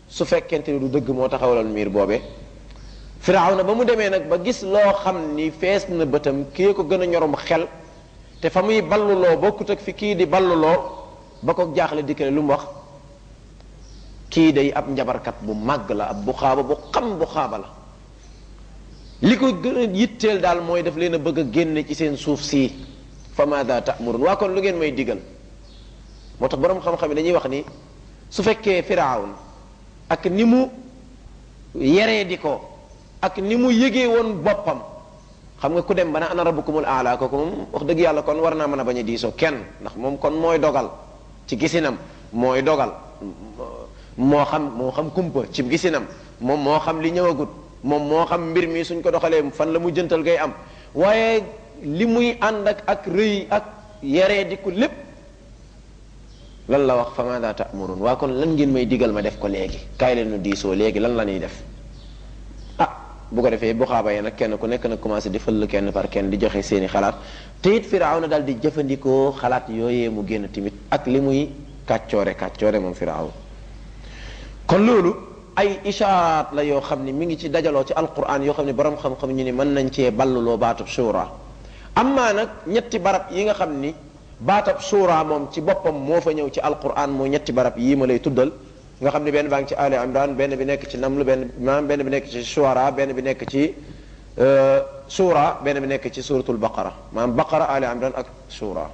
su fekkente ni du dëgg moo taxawaloon miir boobee firawna ba mu demee nag ba gis loo xam ni fees na bëtam kii ko gën a ñorom xel te fa muy balluloo bokkut ak fi kii di balluloo ba ko jaaxle dikkale lu mu wax kii day ab njabarkat bu màgg la ab bu xaaba bu xam bu xaaba la li ko gën a yitteel daal mooy daf leen a bëgg a génne ci seen suuf sii fa maada ta'murun waa kon lu ngeen may digal moo tax boroom xam-xam yi dañuy wax ni su fekkee firawn ak ni mu yeree di ko ak ni mu yëgee woon boppam xam nga ku dem ba ne ana rabbukumul aala kooku moom wax dëgg yàlla kon war naa mën a bañ a diisoo kenn ndax moom kon mooy dogal ci gisinam mooy dogal moo xam moo xam kumpa ci gisinam moom moo xam li ñëwagut moom moo xam mbir mi suñ ko doxalee fan la mu jëntal ngay am waaye li muy ànd ak ak rëy ak yeree di ko lépp lan la wax fa maada ta'murun waa kon lan ngeen may digal ma def ko léegi kaay leen nu diisoo léegi lan la ñuy def ah bu ko defee bu xaaba yi nag kenn ku nekk nag commencé di fëll kenn par kenn di joxe seeni xalaat te it firaaw na daal di jëfandikoo xalaat yooyee mu génn tamit ak li muy kàccoore kàccoore moom firaaw kon loolu ay ishaaraat la yoo xam ni mi ngi ci dajaloo ci alquran yoo xam ne borom xam-xam ñu ni mën nañ cee balluloo baatub shura amaa nag ñetti barab yi nga xam ni baatab shura moom ci boppam moo fa ñëw ci alquran moo ñetti barab yii ma lay tuddal nga xam ne benn baa ngi ci ali imran benn bi nekk ci naml benn maanaam benn bi nekk ci shuara benn bi nekk ci shura benn bi nekk ci suratul baqara maanaam baqara ali imran ak shura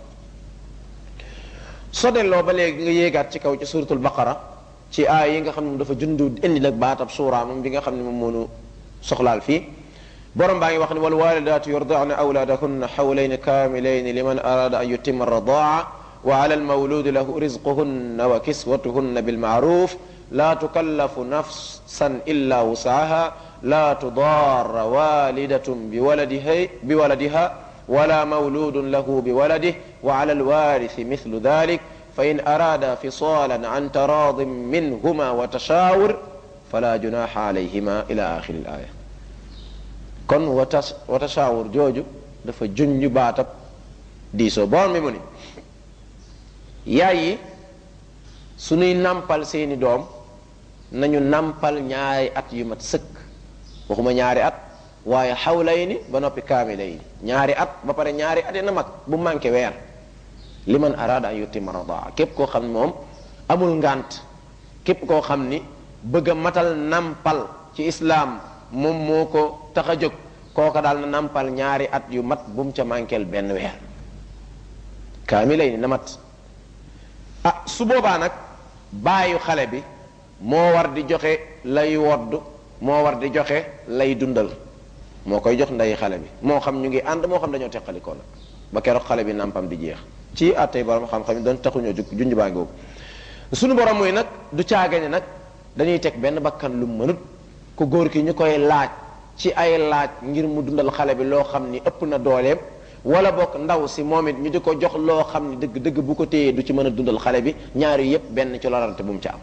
soo delloo ba léegi nga yéegaat ci kaw ci suratul baqara ci aay yi nga xam ne dafa jundu indi nag baatab shura moom bi nga xam ne moom moonu soxlaal fii borom baa ngi wax ne wal walidaatu yurdaana awlaadahunna xawlayni kaamilayni liman arada an yutima radaa wa ala almawludi lahu rizquhunna wa kiswatuhunna bilmaaruf la tukallafu nafsan illa wusaha la tudarra walidatun biwaladiha biwaladiha wala mawludun lahu biwaladih wa ala alwarithi mithlu dhalik فإن أرادا فصالا عن تراض منهما وتشاور فلا جناح عليهما إلى آخر الآية kon wata watashawur jooju dafa junj baatab diisoo boon mi mu ni yaay yi suñuy nampal seeni doom nañu nampal ñaari at yu mat sëkk waxuma ñaari at waaye xawlay ni ba noppi kaamilay ni ñaari at ba pare ñaari at na mag bu manqué weer li man araada an yutima radaa képp koo xam ne moom amul ngant képp koo xam ni bëgg a matal nampal ci islaam moom moo ko tax a jóg kooka daal na nampal ñaari at yu mat bu mu ca manqueel benn weer kaamilay ni na mat ah su boobaa nag baayu xale bi moo war di joxe lay wodd moo war di joxe lay dundal moo koy jox nday xale bi moo xam ñu ngi ànd moo xam dañoo teqalikoo nag ba keroog xale bi nampam di jeex ci attey borom xam-xam yi doon taxuñoo jug junj baa ngi suñu borom muy nag du caagane nag dañuy teg benn bakkan lu mënut ku góor ki ñu koy laaj ci ay laaj ngir mu dundal xale bi loo xam ni ëpp na dooleem wala bokk ndaw si moom it ñu di ko jox loo xam ni dëgg dëgg bu ko téyee du ci mën a dundal xale bi ñaari yépp benn ci lorante bu mu ci am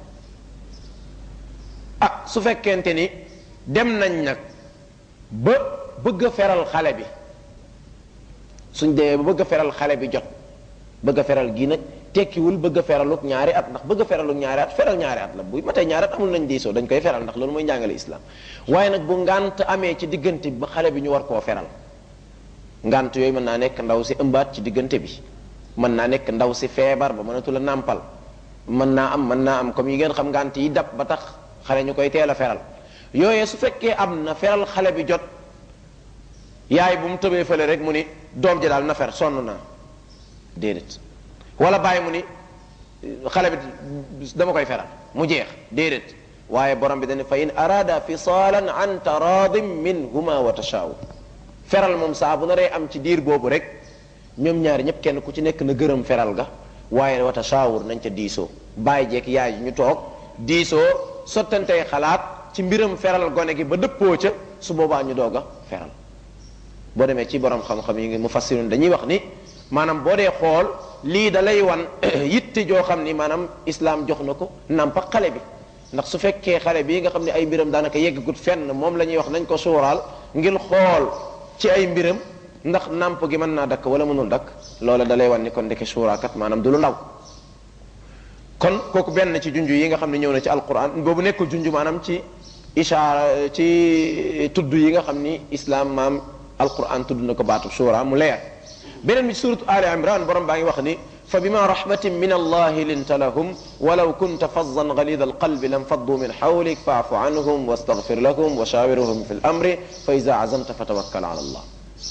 ah su fekkente ni dem nañ nag ba bëgg a feral xale bi suñ demee ba bëgg a feral xale bi jot bëgg a feral gi nag tekkiwul bëgg a feraluk ñaari at ndax bëgg a feraluk ñaari at feral ñaari at la bu matee ñaari at amul nañ diisoo dañ koy feral ndax loolu mooy njàngale islam waaye nag bu ngant amee ci diggante bi ba xale bi ñu war koo feral ngant yooyu mën naa nekk ndaw si ëmbaat ci diggante bi mën naa nekk ndaw si feebar ba mënatul a nàmpal mën naa am mën naa am comme yi ngeen xam ngant yi dab ba tax xale ñu koy teel a feral yooyee su fekkee am na feral xale bi jot yaay bu mu tëbee fële rek mu ni doom ji daal na fer sonn naa déedéet wala bàyyi mu ni xale bi dama koy feral mu jeex déedéet waaye borom bi dane fa in arada fisaalan an taradim minhuma wa tashawur feral moom saa bu naree am ci diir boobu rek ñoom ñaari ñëpp kenn ku ci nekk na gërëm feral ga waaye wa tashawur nañ ca diisoo bàyyi jeeg yaay ñu toog diisoo sottantey xalaat ci mbiram feral gone gi ba dëppoo ca su boobaa ñu doog a feral boo demee ci borom xam-xam yi ngi mu fassirun dañuy wax ni maanaam boo dee xool lii da lay wan yitte joo xam ni maanaam islam jox na ko nampa xale bi ndax su fekkee xale bii nga xam ne ay mbiram daanaka yeggagut fenn moom la ñuy wax nañ ko suuraal ngir xool ci ay mbiram ndax namp gi mën naa dakk wala mënul dakk loola da lay wan ni kon ndeke suuraakat maanaam du lu ndaw kon kooku benn ci junj yi nga xam ne ñëw na ci alquran boobu nekkul junj maanaam ci ishaara ci tudd yi nga xam ni islam maam alquran tudd na ko baatu shura mu leer beneen bi ci suratu ali imran borom baa ngi wax ni fa bima rahmatin min allahi linta lahum walaw kunta fazzan galida alqalbi lam faddu min hawlik faafu anhum wastaghfir lahum wa shawirhum fi lamri fa ida azamta fa tawakkal ala allah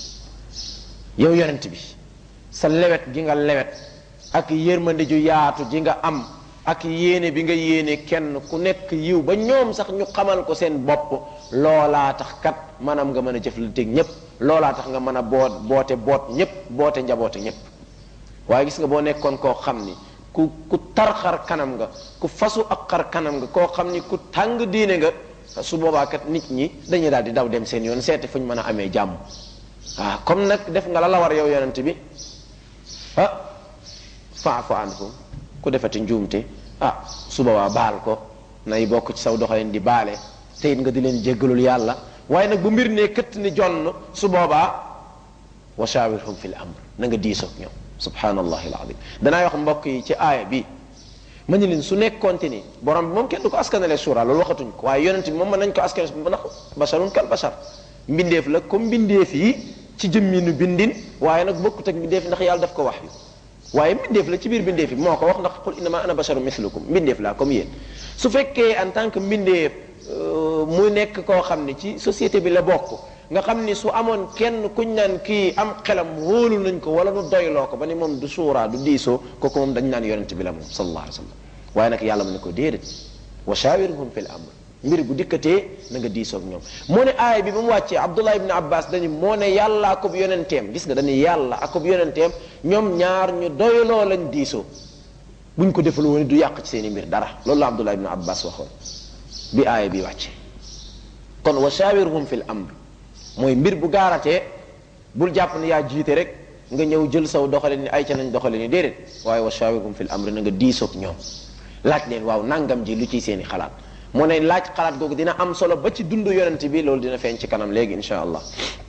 yow yonent bi sa lewet gi nga lewet ak yërmande ju yaatu ji nga am ak yéene bi nga yéene kenn ku nekk yiw ba ñoom sax ñu xamal ko seen bopp loolaa tax kat maanaam nga mën a jëflanteeg ñépp loolaa tax nga mën a boot boote boot ñépp boote njaboote ñépp waaye gis nga boo nekkoon koo xam ni ku ku tar xar kanam nga ku fasu ak xar kanam nga koo xam ni ku tàng diine nga su boobaa kat nit ñi dañuy daal di daw dem seen yoon seete fu ñu mën a amee jàmm waaw comme nag def nga la la war yow yonent bi ah faafu anhum ku defati njuumte ah su boobaa baal ko nay bokk ci saw doxalin di baale te it nga di leen jéggalul yàlla waaye nag bu mbir nee këtt ni jonn su boobaa wa shawirhum fil amr na nga diisoog ñoom subhanallahi alazim danaa wax mbokk yi ci aaya bi ma ni leen su nekkoonte ni borom bi moom kenn du ko askanale suura loolu waxatuñ ko waaye yonent bi moom mën nañ ko askanale ndax basharun kal bashar mbindeef la comme mbindeef yi ci jëmminu bindin waaye nag bokkut ak mbindeef ndax yàlla daf ko wax yu waaye mbindeef la ci biir mbindeef yi moo ko wax ndax qul innama ana basharu mislukum mbindeef laa comme yéen su fekkee en tant que mbindeef mu nekk koo xam ne ci société bi la bokk nga xam ni su amoon kenn kuñ naan kii am xelam wóolu nañ ko wala nu doyloo ko ba ni moom du suuraa du diisoo kooku moom dañ naan yonent bi la moom sallallahu alayhi wa sallam waaye nag yàlla mu ne ko déedéet wa shawirhum fil amr mbir bu dikkatee na nga diisoog ñoom moo ne aaya bi ba mu wàccee abdullah ibn abbas dañu moo ne yàlla akub yonenteem gis nga dañu yàlla akub yonenteem ñoom ñaar ñu doyloo lañ diisoo buñ ko defal woon du yàq ci seen i mbir dara loolu la abdullah ibn abbas waxoon bi aaya bi wàccee kon wa shawirhum fil amr mooy mbir bu gaaratee bul jàpp ne yaa jiite rek nga ñëw jël saw doxale ni ay ca nañ doxale ni déedéet waaye wa shawirhum fil amr na nga diisoog ñoom laaj leen waaw nangam ji lu ciy seen i xalaat moo ne laaj xalaat googu dina am solo ba ci dundu yonent bi loolu dina feeñ ci kanam léegi insha allah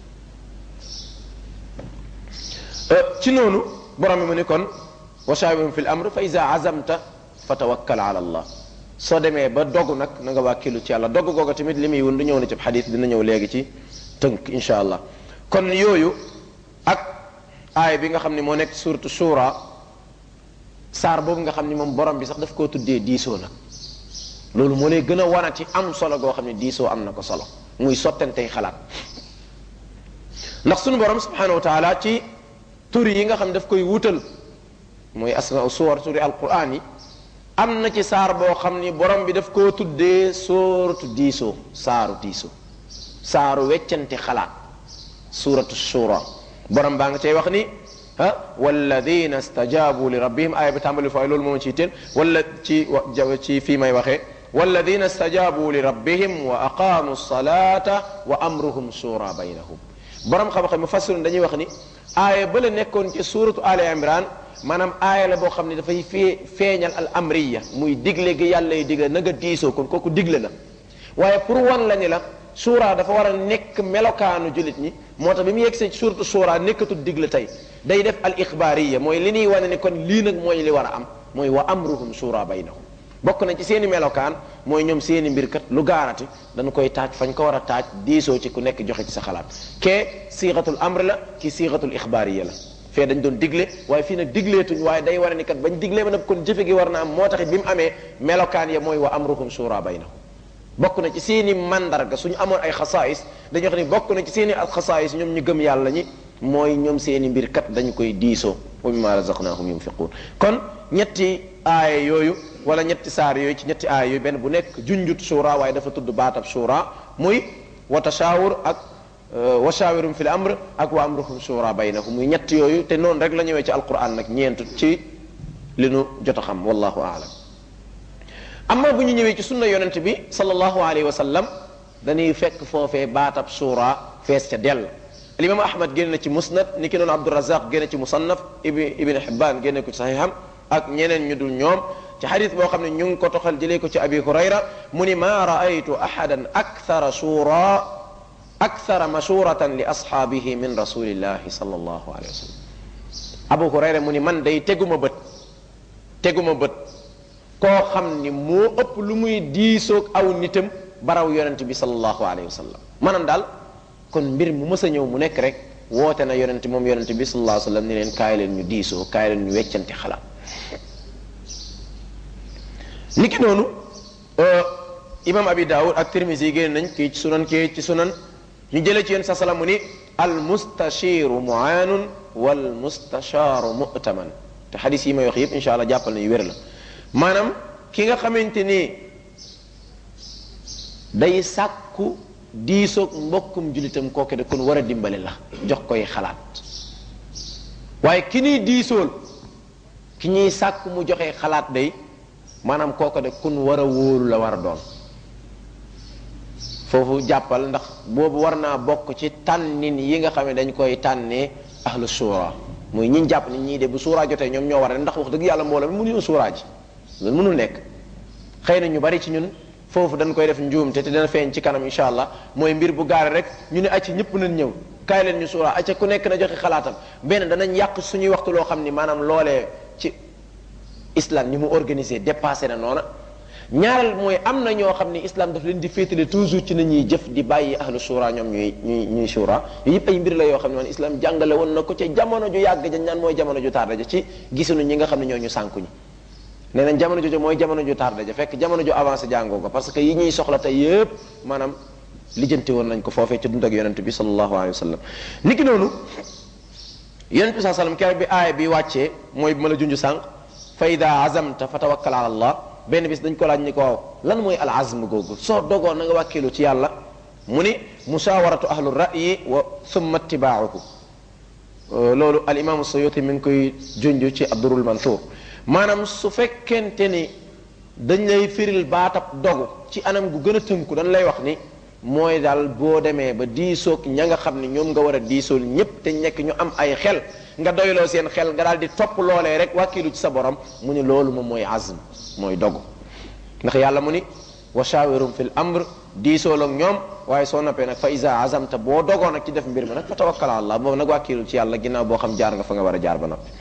ci noonu borom bi mu ni kon wa shawirhum fil amr fa iza azamta fa tawakkal ala allah soo demee ba dogu nag na nga wàkkilu ci yàlla dogu googu tamit li muy wund ñëw na ci xadis dina ñëw léegi ci tënk insha allah kon yooyu ak aaya bi nga xam ne moo nekk suratu shura saar boobu nga xam ni moom borom bi sax daf koo tuddee diisoo nag loolu moo lay gën a wanati am solo goo xam ne diisoo am na ko solo muy sottantey xalaat ndax sunu borom subhanahu wa taala ci turi yi nga xam daf koy wutal mooy asma suwar turi alquran yi am na ci saar boo xam ni borom bi daf koo tuddee sóoratu diisoo saaru diisoo saaru weccante xalaat suratu shura borom baa nga cay wax ni ah walladina stajabu li rabbihim aaya bi tàmbali fooy loolu moom ciy teen wala ci ci fii may waxee walladina stajabu li rabbihim wa aqamu salata wa amruhum shura baynahum borom xam-xam mu fassirun dañuy wax ni aaya ba la nekkoon ci suratu ali imran maanaam aaya la boo xam ne dafay fee feeñal al amriya muy digle gi yàlla yi digle na nga diisoo kon kooku digle la waaye pour wan la ni la suura dafa war a nekk melokaanu jullit ñi moo tax bi mu yegsee ci suuratu suura nekkatul digle tey day def al ixbaariya mooy li ñuy wane ni kon lii nag mooy li war a am mooy wa amruhum suura baynahum bokk na ci seeni melokaan mooy ñoom seeni mbir kat lu gaarati dañu koy taaj fañ ko war a taaj diisoo ci ku nekk joxe ci sa xalaat kee siixatul amr la ki siixatul ixbaariya la fee dañ doon digle waaye fii nag digleetuñ waaye day war a ni kat bañ diglee ba nag kon jëfe gi war na am moo taxit bi mu amee melokaan ya mooy wa amruhum suura baynahum bokk na ci seeni mandarga suñu amoon ay xasaayis dañuy wax ni bokk na ci seeni xasaayis ñoom ñu gëm yàlla ñi mooy ñoom seeni mbir kat dañu koy diisoo wa mimma razaqnahum yunfiqun kon ñetti aaya yooyu wala ñetti saar yooyu ci ñetti aaya yooyu benn bu nekk junjut suura waaye dafa tudd baatab suura muy wa tashawur ak wa shawirum fil amr ak wa amruhum suura baynahum muy ñett yooyu te noonu rek la ñëwee ci alquran nag ñeent ci li nu jot a xam wallahu aalam amma bu ñu ñëwee ci sunna yonent bi sallallahu alayhi wa sallam dañuy fekk foofee baatab suura fees ca dell alimam ahmad génn na ci musnad ni ki noonu abdurazaq génn ci musannaf ibn ibn hibban génne ko ci sahiham ak ñeneen ñu dul ñoom ci xadis boo xam ne ñu ngi ko toxal jëlee ko ci abi hurayra mu ni ma raaytu ahadan akthara shura akthara mashuratan li ashaabihi min rasulillahi sallallahu alayhi wa sallam abu hurayra mu ni man day teguma bët teguma bët koo xam ni moo ëpp lu muy diisoog aw nitam baraw yonent bi sallallahu alayhi wa sallam maanaam daal kon mbir mu mës a ñëw mu nekk rek woote na yonent moom yonent bi sallallahu alayhi wa sallam ni leen kaay leen ñu diisoo kaay leen ñu weccante xalaat niki noonu imam abi daawud ak tirmisi yi génn nañ kii ci sunan kii ci sunan ñu jëlee ci yéen sa salaam mu ni al mustashiru muaanun wal mustashaaru mu'taman te xadis yi may wax yëpp insha allah jàppal na yu wér la maanaam ki nga xamante ni day sàkku diisoog mbokkum julitam kooke da kon war a dimbale la jox koy xalaat waaye ki ñuy diisool ki ñuy sàkku mu joxe xalaat day maanaam kooke de kun war a wóolu la war a doon foofu jàppal ndax boobu war naa bokk ci tànnin yi nga xam ne dañ koy tànnee ahlu suura muy ñi jàpp ni ñii de bu suuraa jotee ñoom ñoo war a ndax wax dëgg yàlla mbooloo mi mënuñu suuraa ji loolu mënul nekk xëy na ñu bari ci ñun foofu dañ koy def njuumte te dana feeñ ci kanam incha allah mooy mbir bu gaare rek ñu ne acca ñëpp nañ ñëw kaay leen ñu suuraa acca ku nekk na joxe xalaatam benn danañ yàq suñuy waxtu loo xam ni maanaam loolee ci islam ni mu organisé dépassé na noona ñaareel mooy am na ñoo xam ne islam daf leen di féetale toujours ci nañuy jëf di bàyyi ahlu shura ñoom ñuy ñuy ñuy shura yooyu yëpp ay mbir la yoo xam ne man islam jàngale woon na ko ca jamono ju yàgg ja ñaan mooy jamono ju tarda ja ci gisuñu ñi nga xam ne ñoo ñu sànku ñi nee nañ jamono jooju mooy jamono ju tarda ja fekk jamono ju avancé jàngoo ko parce que yi ñuy soxla tey yëpp maanaam lijjanti woon nañ ko foofee ci dund ak yonent bi sallallahu alayhi wa sallam niki noonu yonent bi saa sallam keroog bi aaya bi wàccee mooy bi ma la junj sànq fa ida azamta fa tawakkal ala allah benn bis dañ ko laaj ni ko waaw lan mooy al azm googu soo dogoon na nga wàkkilu ci yàlla mu ni mushawaratu ahlu ra'yi wa thumma ittibaahu loolu al imaamu suyuti mi ngi koy junj ci abdurul mansour maanaam su fekkente ni dañ lay firil baatab dogu ci anam gu gën a tënku dañ lay wax ni mooy daal boo demee ba diisoog ña nga xam ne ñoom nga war a diisool ñépp te nekk ñu am ay xel nga doyloo seen xel nga daal di topp loolee rek wàkkilu ci sa borom mu ni loolu moom mooy azm mooy dogu ndax yàlla mu ni wa shawirum fil amr diisool ak ñoom waaye soo noppee nag fa isa azamta boo dogoo nag ci def mbir mi nag fa tawakkal ala allah boobu nag wàkkilu ci yàlla ginnaaw boo xam jaar nga fa nga war a jaar ba noppi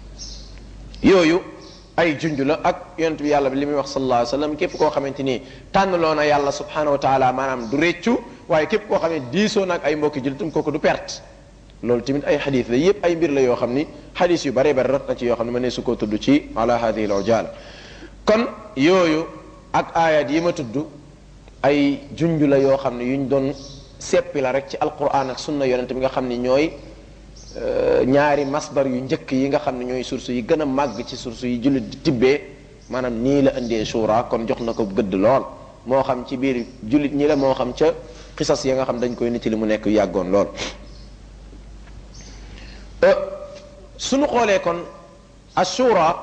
yooyu ay junj la ak yonent bi yàlla bi li muy wax sallallahu alayhi wa sallam képp koo xamante ni tànnaloo na yàlla subhanahu wa taala maanaam du réccu waaye képp koo xam ne diisoo nag ay mbokki jullitam kooku du perte loolu tamit ay xadis la yépp ay mbir la yoo xam ni xadis yu bare bare rot na ci yoo xam ne ma ne su ko tudd ci ala hadihi al ujala kon yooyu ak ayat yi ma tudd ay junj la yoo xam ne yuñ doon seppi la rek ci alquran ak sunna yonent bi nga xam ni ñooy ñaari masdar yu njëkk yi nga xam ne ñooy source yi gën a màgg ci source yi jullit di tibbee maanaam nii la indee shura kon jox na ko gëdd lool moo xam ci biir jullit ñi la moo xam ca xisas yi nga xam dañ koy nit li mu nekk yàggoon lool suñu xoolee kon ashura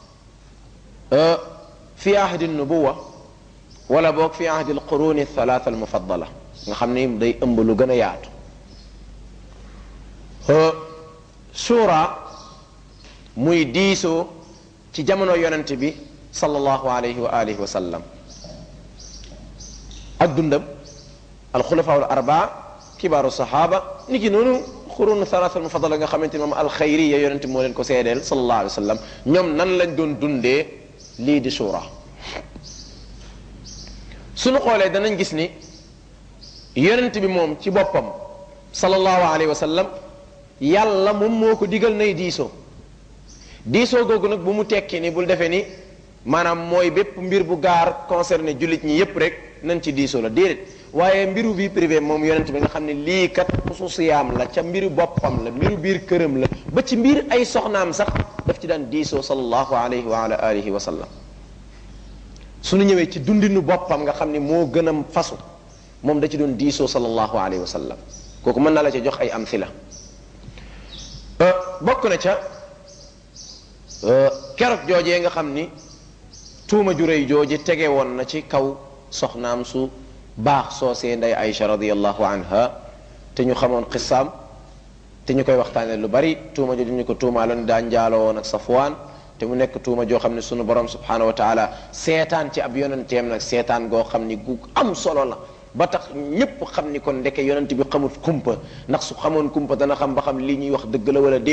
fi ahdi nubuwa wala boog fi ahdi alquruni thalatha almufaddala nga xam ni day ëmb lu gën a yaatu shura muy diisoo ci jamono yonent bi sallallahu alayhi wa alihi wa sallam ak dundam alxulafa al arbaa kibaaru saxaaba ni ki noonu xurun thalatha al mufadala nga xamante ni moom alxayriya yonent moo leen ko seedeel sallallahu alayhi wa sallam ñoom nan lañ doon dundee lii di shura suñu xoolee danañ gis ni yonent bi moom ci boppam sallallahu alayhi wa sallam yàlla moom moo ko digal nay diisoo diisoo googu nag bu mu tekki ni bul defee ni maanaam mooy bépp mbir bu gaar concerné jullit ñi yépp rek nañ ci diisoo la déedéet waaye mbiru vie privée moom yonent bi nga xam ne lii kat xususiyaam la ca mbiru boppam la mbiru biir këram la ba ci mbir ay soxnaam sax daf ci daan diisoo sallallahu alayhi wa ala alihi wa sallam suñu ñëwee ci dundinu boppam nga xam ne moo gën a fasu moom da ci doon diisoo sallallahu alayhi wa sallam kooku mën na la ca jox ay amthila bokk na ca keroog joojee nga xam ni tuuma ju rëy jooje tege woon na ci kaw soxnaam su baax soosee nday Aïcha radiallahu anha te ñu xamoon xisaam te ñu koy waxtaane lu bari tuuma jooju ñu ko tuumaaloon daa njaaloo woon ak Safwaan te mu nekk tuuma joo xam ne sunu borom subhanahu wa taala seetaan ci ab yonenteem nag seetaan goo xam ni gu am solo la ba tax ñépp xam ni kon ndeke yonent bi xamut kumpa ndax su xamoon kumpa dana xam ba xam lii ñuy wax dëgg la wala déet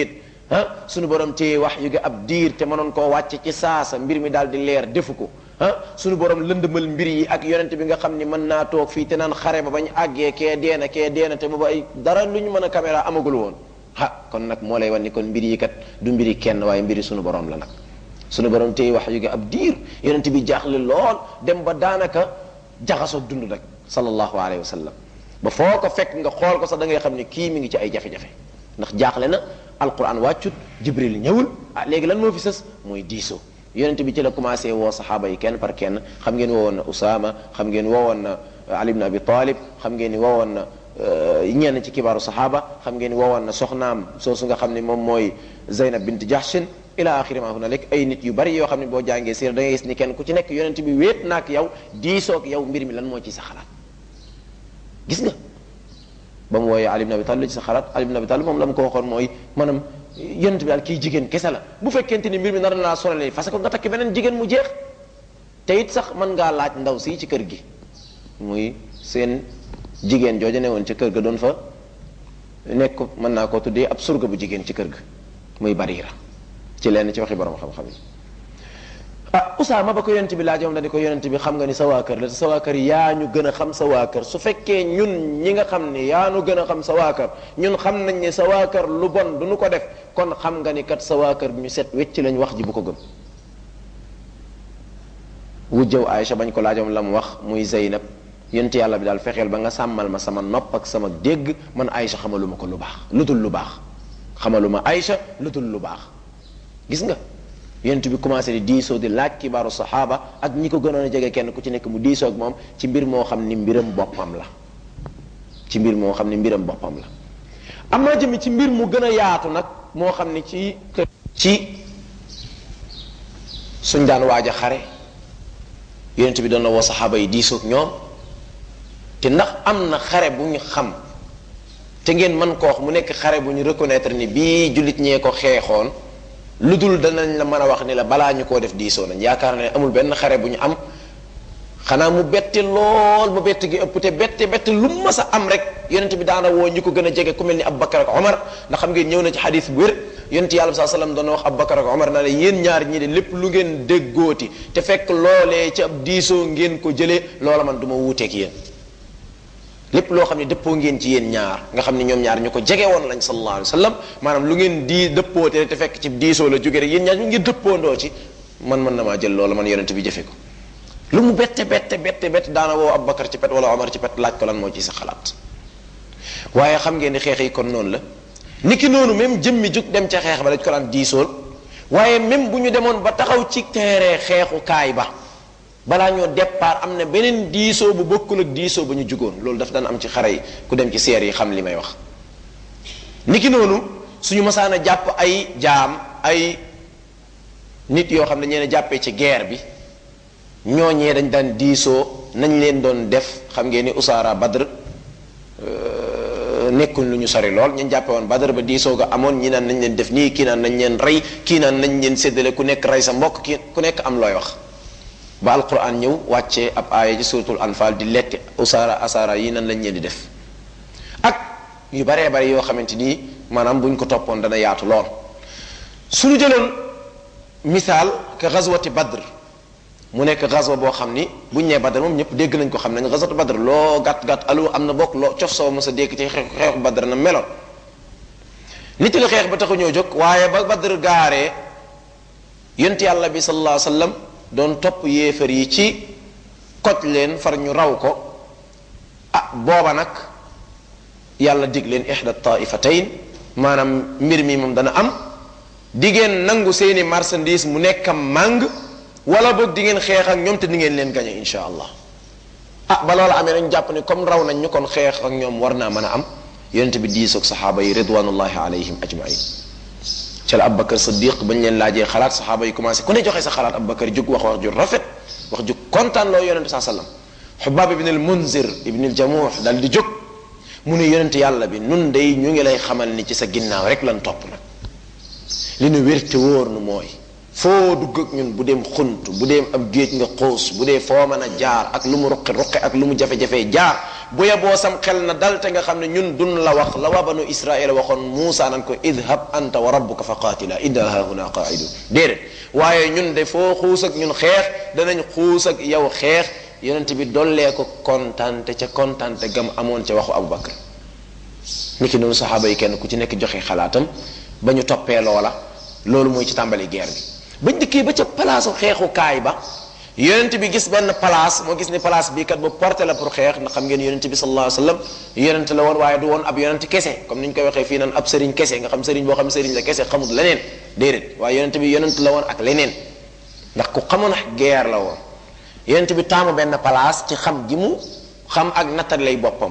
ah sunu borom téye wax yu gi ab diir te mënoon koo wàcce ci saasa mbir mi daal di leer defu ko ah sunu borom lëndëmal mbir yi ak yonent bi nga xam ni mën naa toog fii te naan xare ba bañ àggee kee deena kee deena te booba ay dara lu ñu mën a caméra amagul woon ah kon nag moo lay wan ni kon mbir yi kat du mbiri kenn waaye mbiri sunu borom la nag sunu borom téye wax yu gi ab diir yonent bi jaaxle lool dem ba daanaka jaxasoog dund rek sallallahu alayhi wa sallam ba foo ko fekk nga xool ko sax da ngay xam ne kii mi ngi ci ay jafe-jafe ndax jaaxle na alquran wàccut jibril ñëwul ah léegi lan moo fi sës mooy diisoo yonent bi ci la commencé woo saxaaba yi kenn par kenn xam ngeen woowoon na Usaama xam ngeen woowoon na Ali ibn Abi Talib xam ngeen ni woowoon na ñenn ci kibaaru saxaaba xam ngeen ni woowoon na soxnaam soosu nga xam ne moom mooy Zaynab bint Jahshin ila axiri ma hunalik ay nit yu bari yoo xam ne boo jàngee siir da ngay gis ni kenn ku ci nekk yonent bi wéet naak yow diisoog yow mbir mi lan moo ci sa xalaat gis nga ba mu wooyee Ali ibn Abi Talib ci sa xalaat Ali ibn Abi Talib moom la mu ko waxoon mooy maanaam yonent bi daal kii jigéen kese la bu fekkente ni mbir mi nar na laa sonale parce que nga takki beneen jigéen mu jeex te it sax mën ngaa laaj ndaw si ci kër gi muy seen jigéen jooja ne woon ci kër ga doon fa nekk mën naa koo tuddee ab surga bu jigéen ci kër ga muy Barira ci lenn ci waxi borom xam-xam yi ah Usaama ba ko yonent bi laaj moom dañu ko yonent bi xam nga ni sa waa kër la te sa waa kër yaa ñu gën a xam sa waa kër su fekkee ñun ñi nga xam ni yaa ñu gën a xam sa waa kër ñun xam nañ ne sa waa kër lu bon du ñu ko def kon xam nga ni kat sa waa kër ñu set wecc lañ wax ji bu ko gëm wujjëw Aïcha bañ ko laajoom la mu wax muy Zeynab yonent yàlla bi daal fexeel ba nga sàmmal ma sama nopp ak sama dégg man Aïcha xamaluma ko lu baax lu dul lu baax xamaluma Aïcha lu dul lu baax gis nga yonent bi commencé di diisoo di laaj kibaaru saxaaba ak ñi ko gënoon a jege kenn ku ci nekk mu diisoo ak moom ci mbir moo xam ni mbiram boppam la ci mbir moo xam ni mbiram boppam la am naa jëmi ci mbir mu gën a yaatu nag moo xam ni ci ci suñ daan waaj a xare yonent bi doon na woo saxaaba yi diisoo ak ñoom te ndax am na xare bu ñu xam te ngeen mën ko wax mu nekk xare bu ñu reconnaître ni bii jullit ñee ko xeexoon lu dul danañ la mën a wax ni la balaa ñu koo def diisoo nañ yaakaar ne amul benn xare bu ñu am xanaa mu bette lool mu bette gi ëpp te bette bette lu mu mës a am rek yonent bi daana woo ñu ko gën a jege ku mel ni Abubakar ak Omar ndax xam ngeen ñëw na ci xadis bu wér yonent yàlla saa sallam doon wax Abubakar ak Omar na la yéen ñaar ñi de lépp lu ngeen déggooti te fekk loolee ci ab diisoo ngeen ko jëlee loola man du ma wuuteeg yéen lépp loo xam ne dëppoo ngeen ci yéen ñaar nga xam ne ñoom ñaar ñu ko jege woon lañ sallallahu alayhi wa sallam maanaam lu ngeen di dëppoo te te fekk ci diisoo la jóge rek yéen ñaar ñu ngi dëppoondoo ci man mën na maa jël loola man yonent bi jëfe ko lu mu bette bette bette bette daana woo Abubakar ci pet wala Omar ci pet laaj ko lan moo ci sa xalaat waaye xam ngeen ni xeex yi kon noonu la niki noonu même jëmmi jug dem ca xeex ba dañ ko daan diisool waaye même bu ñu demoon ba taxaw ci teere xeexukaay ba balaa ñoo départ am na beneen diisoo bu bokkul ak diisoo ba ñu jugoon loolu daf daan am ci xare yi ku dem ci seer yi xam li may wax niki noonu suñu masaan a jàpp ay jaam ay nit yoo xam ne ñeen jàppee ci guerre bi ñooñee dañ daan diisoo nañ leen doon def xam ngeen ni usaara badr nekkuñ lu ñu sori lool ñu jàppe woon badr ba diisoo ga amoon ñi naan nañ leen def nii kii naan nañ leen rey kii naan nañ leen séddale ku nekk rey sa mbokk kii ku nekk am looy wax ba alquran ñëw wàccee ab aaya ci suratul anfal di lekk usaara asaara yi nan lañ leen di def ak yu baree bari yoo xamante ni maanaam buñ ko toppoon dana yaatu lool suñu jëloon misaal ke gazwati badr mu nekk gazwa boo xam ni buñ nee badr moom ñëpp dégg nañ ko xam nañ gazwatu badr loo gàtt gàtt alu am na bokk loo cof soo mos a dégg ci xeexu xeexu badr na meloon nit li xeex ba taxu ñoo jóg waaye ba badr gaaree yonent yàlla bi sallallahu alayhi wa sallam doon topp yéefar yi ci koj leen far ñu raw ko ah booba nag yàlla dig leen ihda taifatayn maanaam mbir mi moom dana am di ngeen nangu seeni marchandise mu nekk màng wala boog di ngeen xeex ak ñoom te di ngeen leen gañe insha allah ah ba loola amee nañ jàpp ne comme raw nañ ñu kon xeex ak ñoom war naa mën a am yonent bi diisoog saxaaba yi ridwanullahi alayhim ajmain ca la Abubakar Siddiq bañ leen laajee xalaat saxaaba yi commencé ku ne joxe sa xalaat Abubakar jóg wax wax ju rafet wax ju kontaan loo yonente saa sallam Xubaab ibn al Munzir ibn al Jamuux dal di jóg mu ne yonente yàlla bi nun day ñu ngi lay xamal ni ci sa ginnaaw rek lan topp nag li nu wér te wóor nu mooy foo dugg ak ñun bu dem xunt bu dem ab géej nga xuus bu dee foo mën a jaar ak lu mu ruqi ruqi ak lu mu jafe-jafe jaar bu yeboo sam xel na dal te nga xam ne ñun dun la wax la waa banu israila waxoon Muusa nan ko idhab anta wa rabbuka fa qaatila inna hahuna qaidun déedéet waaye ñun de foo xuus ak ñun xeex danañ xuus ak yow xeex yonent bi dollee ko kontante ca kontante gam amoon ca waxu Abubakar niki noonu saxaaba yi kenn ku ci nekk joxe xalaatam ba ñu toppee loola loolu mooy ci tàmbali guerre bi bañ dikkee ba ca palaasu xeexukaay ba yonent bi gis benn place moo gis ni place bii kat bu porté la pour xeex ndax xam ngeen yonent bi sallallahu alayhi wasallam yonent la woon waaye du woon ab yonent kese comme ni ñu koy waxee fii naan ab sëriñ kese nga xam sëriñ boo xam sëriñ la kese xamut leneen déedéet waaye yonent bi yonent la woon ak leneen ndax ku xamoon ak guerre la woon yonent bi taamu benn place ci xam gi mu xam ak nattal lay boppam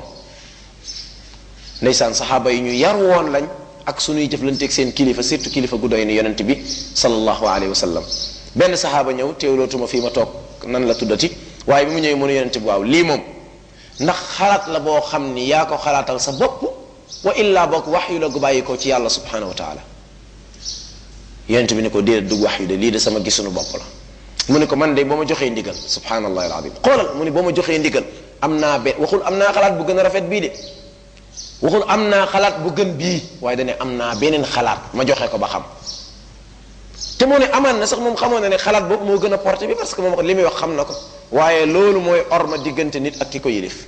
ndeysaan saxaaba yi ñu yar woon lañ ak suñuy jëflanteeg seen kilifa surtout kilifa gu doy ni yonent bi sallallahu alayhi wa sallam benn saxaaba ñëw teewlootuma fii ma toog nan la tuddati waaye bi mu ñëwee mënu yonent bi waaw lii moom ndax xalaat la boo xam ni yaa ko xalaatal sa bopp wa illaa boog wax yu la gu bàyyi ko ci yàlla subhanahu wa taala yonent bi ne ko déedéet dug wax yu de lii de sama gisunu bopp la mu ne ko man de boo ma joxee ndigal subhanallahi alazim xoolal mu ne boo ma joxee ndigal am naa be waxul am naa xalaat bu gën a rafet bii de waxul am naa xalaat bu gën bii waaye dane am naa beneen xalaat ma joxe ko ba xam te moo ne amaan na sax moom xamoon na ne xalaat boobu moo gën a porté bi parce que moom li muy wax xam na ko waaye loolu mooy orma diggante nit ak ki ko yilif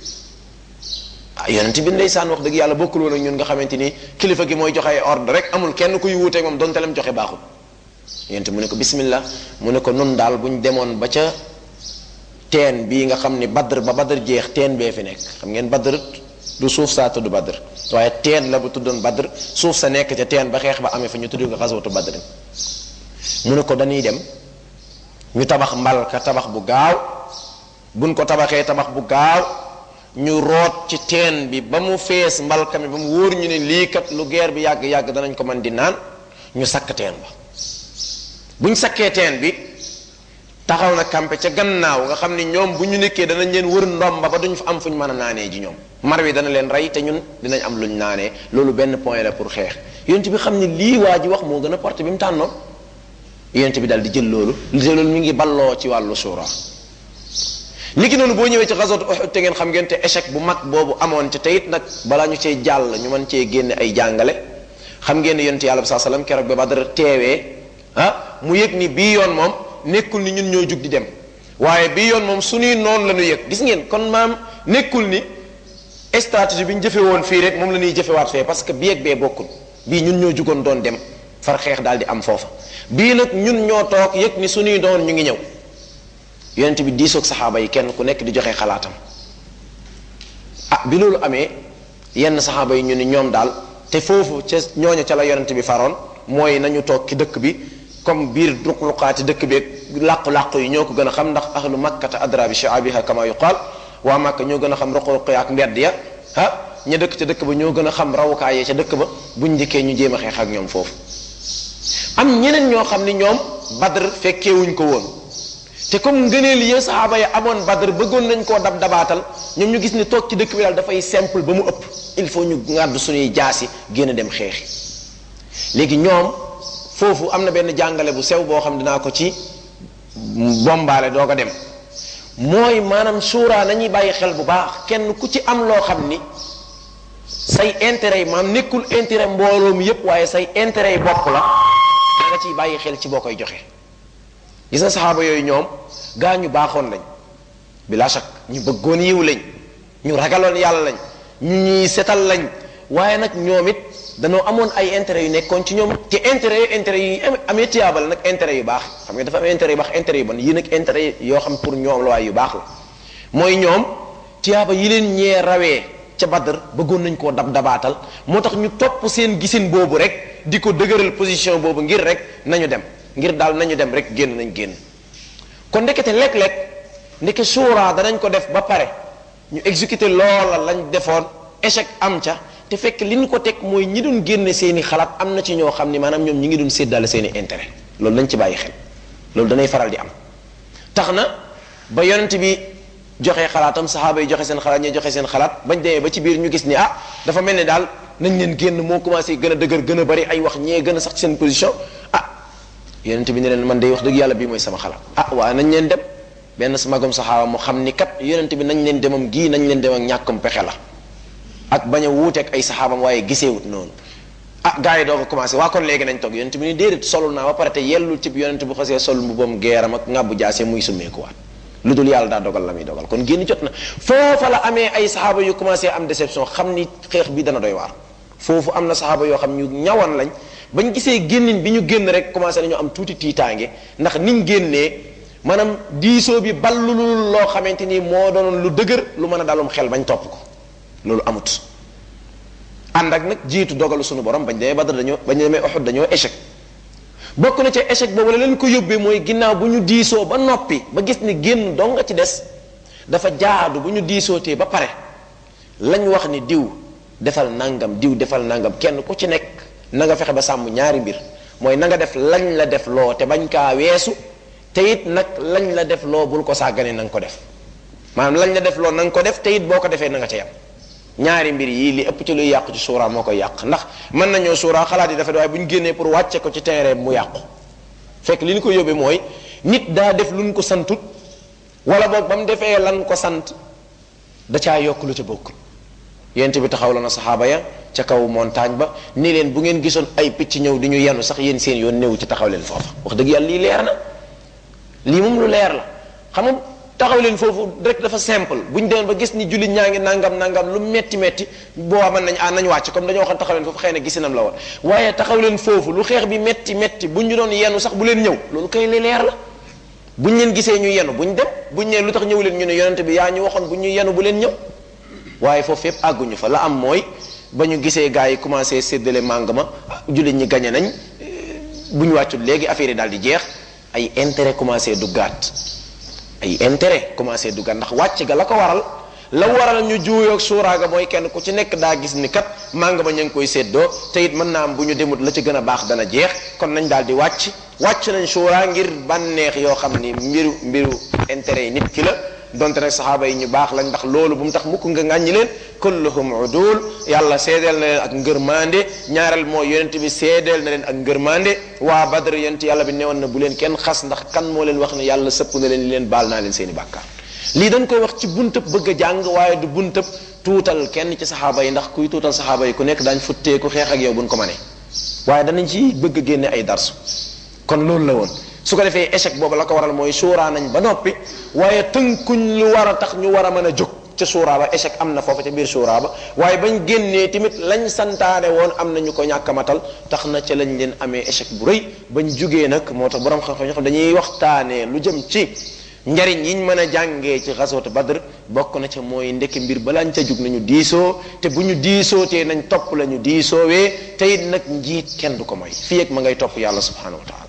ah yonent bi ndeysaan wax dëgg yàlla bokkul woon ak ñun nga xamante ni kilifa gi mooy joxe ay ordre rek amul kenn kuy wuuteeg moom donte lam joxe baaxul yonent mu ne ko bismillah mu ne ko nun daal bu ñu demoon ba ca teen bii nga xam ni badr ba badr jeex teen bee fi nekk xam ngeen badr du suuf saa tudd badr waaye teen la bu tuddoon badr suuf sa nekk ca teen ba xeex ba amee fa ñu tudd ko xaswatu badr mu ne ko dañuy dem ñu tabax mbalka tabax bu gaaw buñ ko tabaxee tabax bu gaaw ñu root ci teen bi ba mu fees mbalka mi ba mu wóor ñu ne lii kat lu geer bi yàgg-yàgg danañ ko mën di naan ñu sakk teen ba buñ sakkee teen bi taxaw na kampe ca gannaaw nga xam ni ñoom bu ñu nekkee danañ leen wër ndomba ba duñ fa am fuñ mën a naanee ji ñoom mar wi dana leen rey te ñun dinañ am luñ naanee loolu benn point la pour xeex yonent bi xam ni lii waa ji wax moo gën a porté bi mu tànnoon yonent bi daal di jël loolu te loolu mi ngi balloo ci wàllu suura niki noonu boo ñëwee ci xasot Uhud te ngeen xam ngeen te échec bu mag boobu amoon ci teyit nag balaa ñu cee jàll ñu mën cee génne ay jàngale xam ngeen ne yonent yàlla bi saa salaam keroog ba Badar teewee ah mu yëg ni bii yoon moom nekkul ni ñun ñoo jug di dem waaye bii yoon moom suñuy noonu la ñu yëg gis ngeen kon maam nekkul ni stratégie bi ñu jëfe woon fii rek moom la ñuy jëfewaat fee parce que bii ak bee bokkul bii ñun ñoo jugoon doon dem far xeex daal di am foofa bii nag ñun ñoo toog yëg ni suñuy doon ñu ngi ñëw yonent bi diisoog saxaaba yi kenn ku nekk di joxe xalaatam ah bi loolu amee yenn saxaaba yi ñu ni ñoom daal te foofu ca ñooña ca la yonent bi faroon mooy nañu toog ci dëkk bi comme biir ruq-ruqaati dëkk bi làqu-làqu yi ñoo ko gën a xam ndax ahlu makkata adra bi shaabiha kama yuqaal waa makka ñoo gën a xam ruq-ruq ya ak mbedd ya ah ña dëkk ca dëkk ba ñoo gën a xam rawukaay ya ca dëkk ba buñ njëkkee ñu jéem a xeex ak ñoom foofu am ñeneen ñoo xam ni ñoom badr fekkeewuñ ko woon te comme ngëneel yi saxaaba yi amoon badr bëggoon nañ koo dab dabaatal ñoom ñu gis ni toog ci dëkk bi daal dafay simple ba mu ëpp il faut ñu ngàddu suñuy jaasi génn dem xeexi léegi ñoom foofu am na benn jàngale bu sew boo xam dinaa ko ci bombaale doo ko dem mooy maanaam suuraa nañuy bàyyi xel bu baax kenn ku ci am loo xam ni say intérêt yi maam nekkul intérêt mbooloo mi yépp waaye say intérêt yi bopp la da nga ciy bàyyi xel ci boo koy joxe gis na saxaaba yooyu ñoom gaa ñu baaxoon lañ bila shak ñu bëggoon yiw lañ ñu ragaloon yàlla lañ ñu ñuy setal lañ waaye nag ñoom it danoo amoon ay intérêt yu nekkoon ci ñoom ci intérêt yu intérêt yi amee tiyaabal nag intérêt yu baax xam nga dafa am intérêt yu baax intérêt yu bon yii nag intérêt yoo xam pour ñoom la waaye yu baax la mooy ñoom tiyaaba yi leen ñee rawee ca Badr bëggoon nañ koo dab dabaatal moo tax ñu topp seen gisin boobu rek di ko dëgëral position boobu ngir rek nañu dem ngir daal nañu dem rek génn nañ génn kon ndekete lekk-lekk ndeke suuraa danañ ko def ba pare ñu exécuter loola lañ defoon échec am ca te fekk li ñu ko teg mooy ñi doon génne seeni xalaat am na ci ñoo xam ni maanaam ñoom ñi ngi doon séddale seeni intérêt loolu lañ ci bàyyi xel loolu danay faral di am tax na ba yonent bi joxe xalaatam saxaaba yi joxe seen xalaat ñi joxe seen xalaat bañ demee ba ci biir ñu gis ni ah dafa mel ni daal nañ leen génn moo commencé gën a dëgër gën a bari ay wax ñee gën a sax ci seen position ah yonent bi ne leen man day wax dëgg yàlla bii mooy sama xalaat ah waaye nañ leen dem benn magum saxaaba mu xam ni kat yonent bi nañ leen demam gii nañ leen dem ak ñàkkam pexe la ak bañ a wuuteeg ay saxaabam waaye giseewut noonu ah gars yi doo ko commencé waa kon léegi nañ toog yonent bi ni déedéet solul naa ba pare te yellul ci yonent bu xasee sol mbubam geeram ak ngàbbu jaase muy summeekuwaat lu dul yàlla daa dogal la muy dogal kon génn jot na foofa la amee ay saxaaba yu commencé am déception xam ni xeex bi dana doy waar foofu am na saxaaba yoo xam ñu ñawan lañ bañ gisee génnin bi ñu génn rek commencé nañu am tuuti tiitaange ndax niñ génnee maanaam diisoo bi ballulul loo xamante ni moo doonoon lu dëgër lu mën a dalum xel bañ topp ko loolu amut ànd ak nag jiitu dogalu suñu borom bañ demee Badar dañoo bañ demee Uhud dañoo échec bokk na ca échec boobu la leen ko yóbbee mooy ginnaaw bu ñu diisoo ba noppi ba gis ni génn dong nga ci des dafa jaadu bu ñu diisootee ba pare lañ wax ni diw defal nangam diw defal nangam kenn ku ci nekk na nga fexe ba sàmm ñaari mbir mooy na nga def lañ la def loo te bañ kaa weesu te it nag lañ la def loo bul ko sàggane na nga ko def maanaam lañ la def loo na nga ko def te it boo ko defee na nga ca yam ñaari mbir yii li ëpp ci luy yàqu ci suuraa moo koy yàq ndax mën nañoo suuraa xalaat yi dafa waaye bu ñu génnee pour wàcce ko ci terrain mu yàqu fekk li ñu ko yóbbee mooy nit daa def luñ ko santut wala boog ba mu defee lan ko sant da caa yokk lu ca bokkul yent bi taxaw la na saxaaba ya ca kaw montagne ba ni leen bu ngeen gisoon ay picc ñëw di ñu yenu sax yéen seen yoon néew ci taxaw leen foofa wax dëgg yàlla lii leer na lii moom lu leer la xam nga taxaw leen foofu rek dafa simple bu ñu demoon ba gis ni jullit ñaa ngi nangam nangam lu metti metti boo mën nañ ah nañ wàcc comme dañoo waxoon taxaw leen foofu xëy na gisinam la woon waaye taxaw leen foofu lu xeex bi metti metti bu ñu doon yenu sax bu leen ñëw loolu kay li leer la buñ leen gisee ñu yenu buñ dem buñ nee lu tax ñëw leen ñu ne yonente bi yaa ñu waxoon bu ñu yenu bu leen ñëw waaye foofu yépp àgguñu fa la am mooy ba ñu gisee gars yi commencé séddale màng ma jullit ñi gañe nañ bu ñu wàccul léegi affaire yi daal di jeex ay intérêt commencé duggaat ay intérêt commencé duggaat ndax wàcc ga la ko waral la waral ñu juuyoog suuraaga mooy kenn ku ci nekk daa gis ni kat màng ma ñu ngi koy séddoo te it mën naa am bu ñu demut la ci gën a baax dana jeex kon nañ daal di wàcc wàcc nañ suuraa ngir bànneex yoo xam ni mbiru mbiru intérêt yi nit ki la donte nag saxaaba yi ñu baax lañ ndax loolu bu mu tax mukk nga ŋàññi leen kulluhum udul yàlla seedeel na leen ak ngërmande ñaareel mooy yonent bi seedeel na leen ak ngërmande waa badr yonent yàlla bi newoon na bu leen kenn xas ndax kan moo leen wax ne yàlla sëpp na leen li leen baal naa leen seeni bàkkaar lii dañ koy wax ci buntëb bëgg a jàng waaye du buntëb tuutal kenn ci saxaaba yi ndax kuy tuutal saxaaba yi ku nekk daañ futteeku xeex ak yow buñ ko mënee waaye danañ ci bëgg a génne ay darsu kon loolu la woon su ko defee échec boobu la ko waral mooy suuraa nañ ba noppi waaye tënkuñ lu war a tax ñu war a mën a jóg ca suuraa ba échec am na foofu ca biir suuraa ba waaye bañ génnee tamit lañ santaane woon am na ñu ko ñàkk a matal tax na ca lañ leen amee échec bu rëy bañ jugee nag moo tax borom xam-xam ñoo xam dañuy waxtaanee lu jëm ci njariñ yiñ mën a jàngee ci xaswatu badr bokk na ca mooy ndekki mbir balaañ ca jug nañu diisoo te bu ñu diisoo te nañ topp la ñu diisoowee te it nag njiit kenn du ko mooy fii ak ma ngay topp yàlla subhanahu wa taala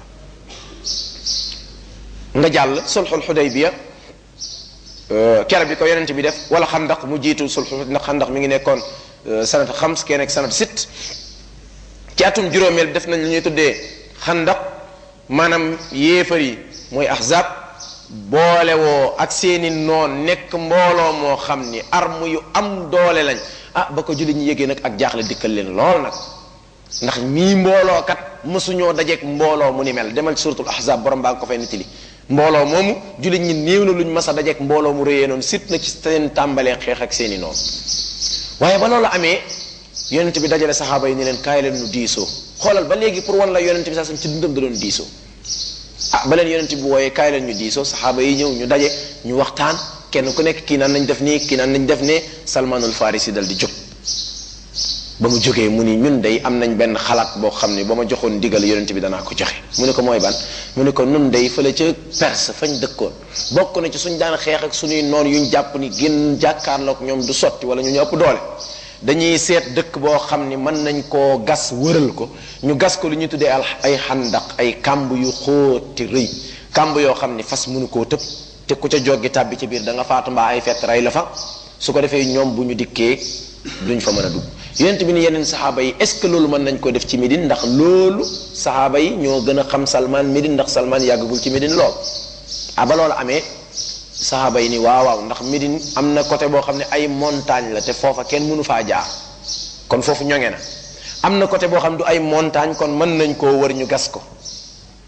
nga jàll sulxul xudaybiya kere bi ko yonent bi def wala xandaq mu jiitu sulxul ndax xandaq mi ngi nekkoon sanat xams kee nekk sanat sit ci atum juróomeel bi def nañ lu ñuy tuddee xandaq maanaam yéefar yi mooy ahzab boole woo ak seeni noon nekk mbooloo moo xam ni arme yu am doole lañ ah ba ko julli ñu yégee nag ak jaaxle dikkal leen lool nag ndax mii mbooloo kat mësuñoo dajeeg mbooloo mu ni mel demal ci suratul ahzab borom baa nga ko fay nettali mbooloo moomu jullit ñi néew na luñ mas a dajeeg mbooloo mu réyee noonu sit na ci seen tàmbalee xeex ak seeni noonu waaye ba loolu amee yonent bi dajale saxaaba yi ni leen kaay leen nu diisoo xoolal ba léegi pour wan la yonent bi sax ci dundam da doon diisoo ah ba leen yonent bi wooyee kaay leen ñu diisoo saxaaba yi ñëw ñu daje ñu waxtaan kenn ku nekk kii naan nañ def nii kii naan nañ def ne salmanul farisi dal di jóg ba mu jógee mu ni ñun day am nañ benn xalaat boo xam ne ba ma joxoon ndigal yonent bi danaa ko joxe mu ne ko mooy ban mu ne ko nun day fële ca perse fañ dëkkoon bokk na ci suñ daan xeex ak suñuy noon yuñ jàpp ni génn jàkkaarloog ñoom du sotti wala ñu ñu ëpp doole dañuy seet dëkk boo xam ni mën nañ koo gas wëral ko ñu gas ko lu ñuy tuddee al ay xandaq ay kàmb yu xóoti rëy kàmb yoo xam ni fas mënu koo tëb te ku ca joggi tàbbi ci biir da nga faatu mbaa ay fett rey la fa su ko defee ñoom bu ñu dikkee duñ fa mën a dugg yonent bi ni yeneen saxaaba yi est-ce que loolu mën nañ ko def ci Médine ndax loolu saxaaba yi ñoo gën a xam Salman Médine ndax Salman yàggagul ci Médine lool ah ba loolu amee saxaaba yi ni waaw waaw ndax Médine am na côté boo xam ne ay montagne la te foofa kenn mënu faa jaar kon foofu ñoŋe na am na côté boo xam ne du ay montagne kon mën nañ koo wër ñu gas ko